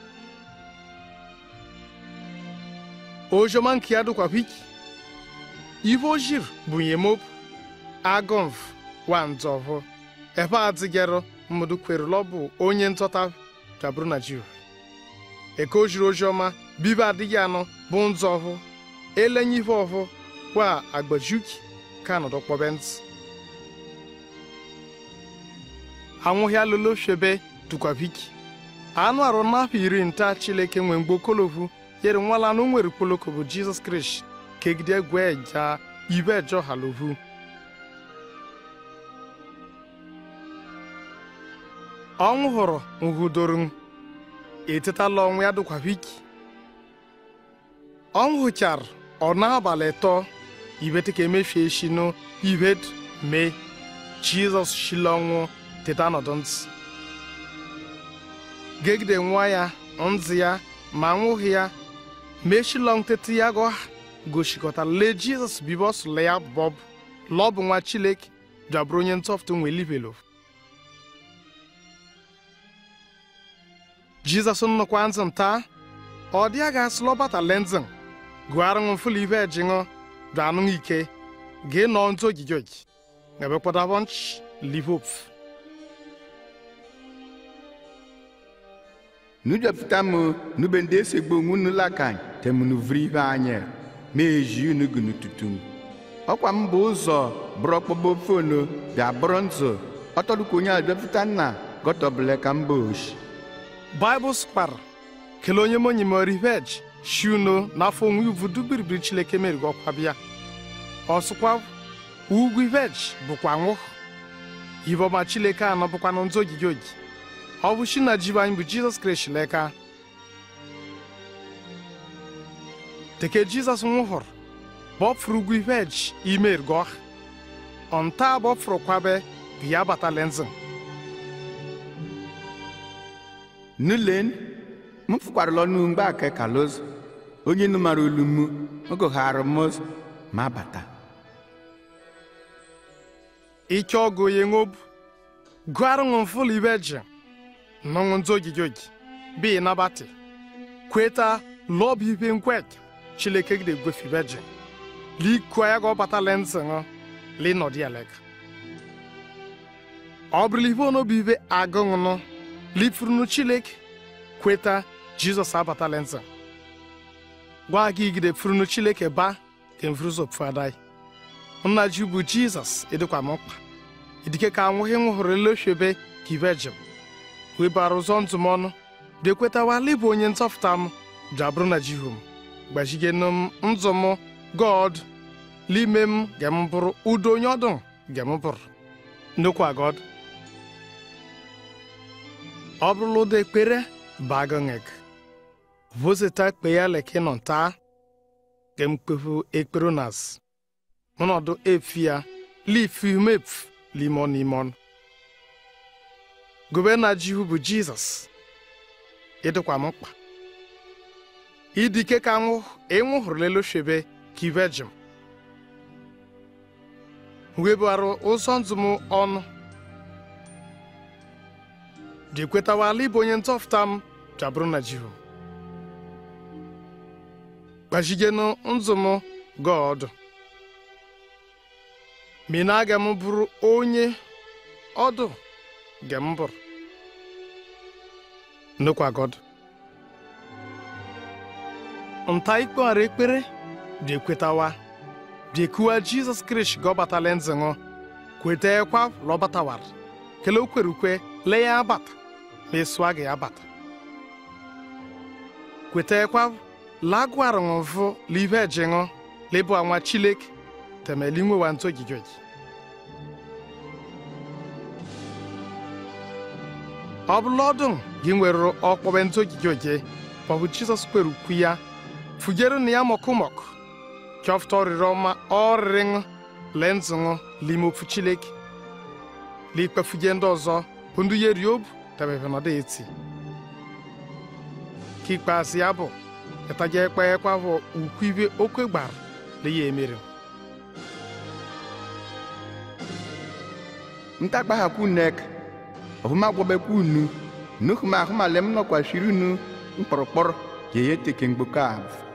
ojoma nke ya dụkwa wiki ife ojir bụ nyemop agụmv wa nzọvụ ebe adịgero mmadụ kwerụlọ bụ onye ntọta daburu na jiv eke ojiri oziọma bibe adịghị anọ bụ nzọvụ elenye ife ọvụ wa agbajuki ka nọdụ kpọbe ntị anwụhịa lolo shebe dụkwa viki anụ arụ n'afọ iri nta chileke nwe mgbe okolovu yere nwala anụ nwere kpoloko bụ jizọs kristi kegide gwe ja ibe ejọ halovu ọnwụ hụrụ nhụdoro etetala ọnwụ ya dịkwa wiki ọnwụ hụchara ọ n'abalị tọ ibet ka emefie shi nụ ibet mee jizọs shila ọnwụ teta nọdụ ntị gegide nwa ya ntị ya ma nwụghị ya meshilong tete ya gọ gosikọtara lee jizọs bibos le ya bob lọbụ nwa chileke jabụrụ onye ntọfụtụ nwe libelo jizọs nnukwa nzị nta ọ dị ya ga-asị lọbata lenzin gụara ṅụ mfụlụ ibe ejinụ danụ ike gị nọ ntụ ogige ogi ebekwadabọ nch livop nu dɔpụta m nu be ndị esegbo onwu nu lakan temunu vri ibe anya ma eji unu gunu tutum ọkwa m bụ ụzọ bụrụ ọkpọgbo fono bịa bụrụ ntụ ọtọdụkwa onye a dọpụta nna gọtọbụle ka mba oshi baịbụl skwara kelee onye monyi ma rivej shiuno n'afọ onwe ivu dubiribiri chileke merigo ọkwa bịa ọsụkwa ugwu ivej bụkwa nwụ yibọma chileke anọ bụkwanụ ndị ogige ogi ọ bụ shi na jibe anyị bụ jizọs kraịst leka teke jizọs nwụhụrụ bọfụrụ ugwu ivej ime ergo ọnta bọfụrụ kwabe ya bata lenzin nulen m fụkwarala ọnụ mgbe ake kalos onye nu mara olu m ogoghara mos ma bata ike ọgụ onye ṅobu gụarụ ṅụ mfụlụ ibe ji nọṅụ ndị ogige ogi bi nabati kweta lọbụ ibe nkwek chileke gide gwefi ibe ji likua ya ga ọ bata lenzi ṅụ linọdị elega ọ bụrụla ibe onobu ibe agụṅụnụ lifurunu chileke kweta jizọs abata lenzi gwa gị igide furunu chileke ba ka mfuruzopfu adai nna ji bụ jizọs ịdịkwa m mkpa idike ka anwụghị nwụhụrụ eloshebe ka ibe jem webara ụzọ ndụ m ọnụ dekwetawala ịbụ onye ntọfụta m jabụrụ na jihom gbajigenu m ndụ m god n'ime m gem bụrụ udo onye ọdụ gem bụrụ nnukwu god ọ bụrụla ụda ekpere bagongek vozeta kpe ya leke nọ nta gem kpefu ekpere nas ọnọdụ efia lifumef limon imon gọvanọ jihu bụ jizọs ịdịkwa m mkpa idike ka nwụ ịnwụhụrụ leloshebe ka ibe jem webarụ ụzọ ndụ m ọnụ jekwetawala ịbụ onye ntọfụta m jabụrụ na jihu gbajigenu ndụ m gọọdụ mina aga m bụrụ onye ọdụ gem bụrụ nnukwu agọdụ nta ikpeghara ekpere dị ekwetawa bịekuwa jizọs kristi gọbatala nzịṅụ kweta ekwa lọbatawara kele okwerukwe le ya abata ma esua gị abata kweta ekwa lagwara ṅụvụ live ejịṅụ lebu anwa chileke temeli nwewa ntụ ogige ogi ọ bụla ọdụ gị nwere ọkpọbe ntụ ogige oge maọbụ jizọs kwere ukwu ya fugere na ya mọkụmọk chọfụta ọrịrị ọma ọrịrịṅụ lee nzụṅụ lime ofu chileke likpefuge ndị ọzọ bụ ndị ya eri obu tebebe nọdụ eti ka ikpeazụ ya bụ ịtaja ekpe ekwe bụ ukwu ibe okwe gbara na ya emere ntakpahakwu nek ọfụma gwọbekwa unu nuhuma ahụmalem nọkwashiri unu mkpọrọkpọrọ ka ihe teke mgboko ahụ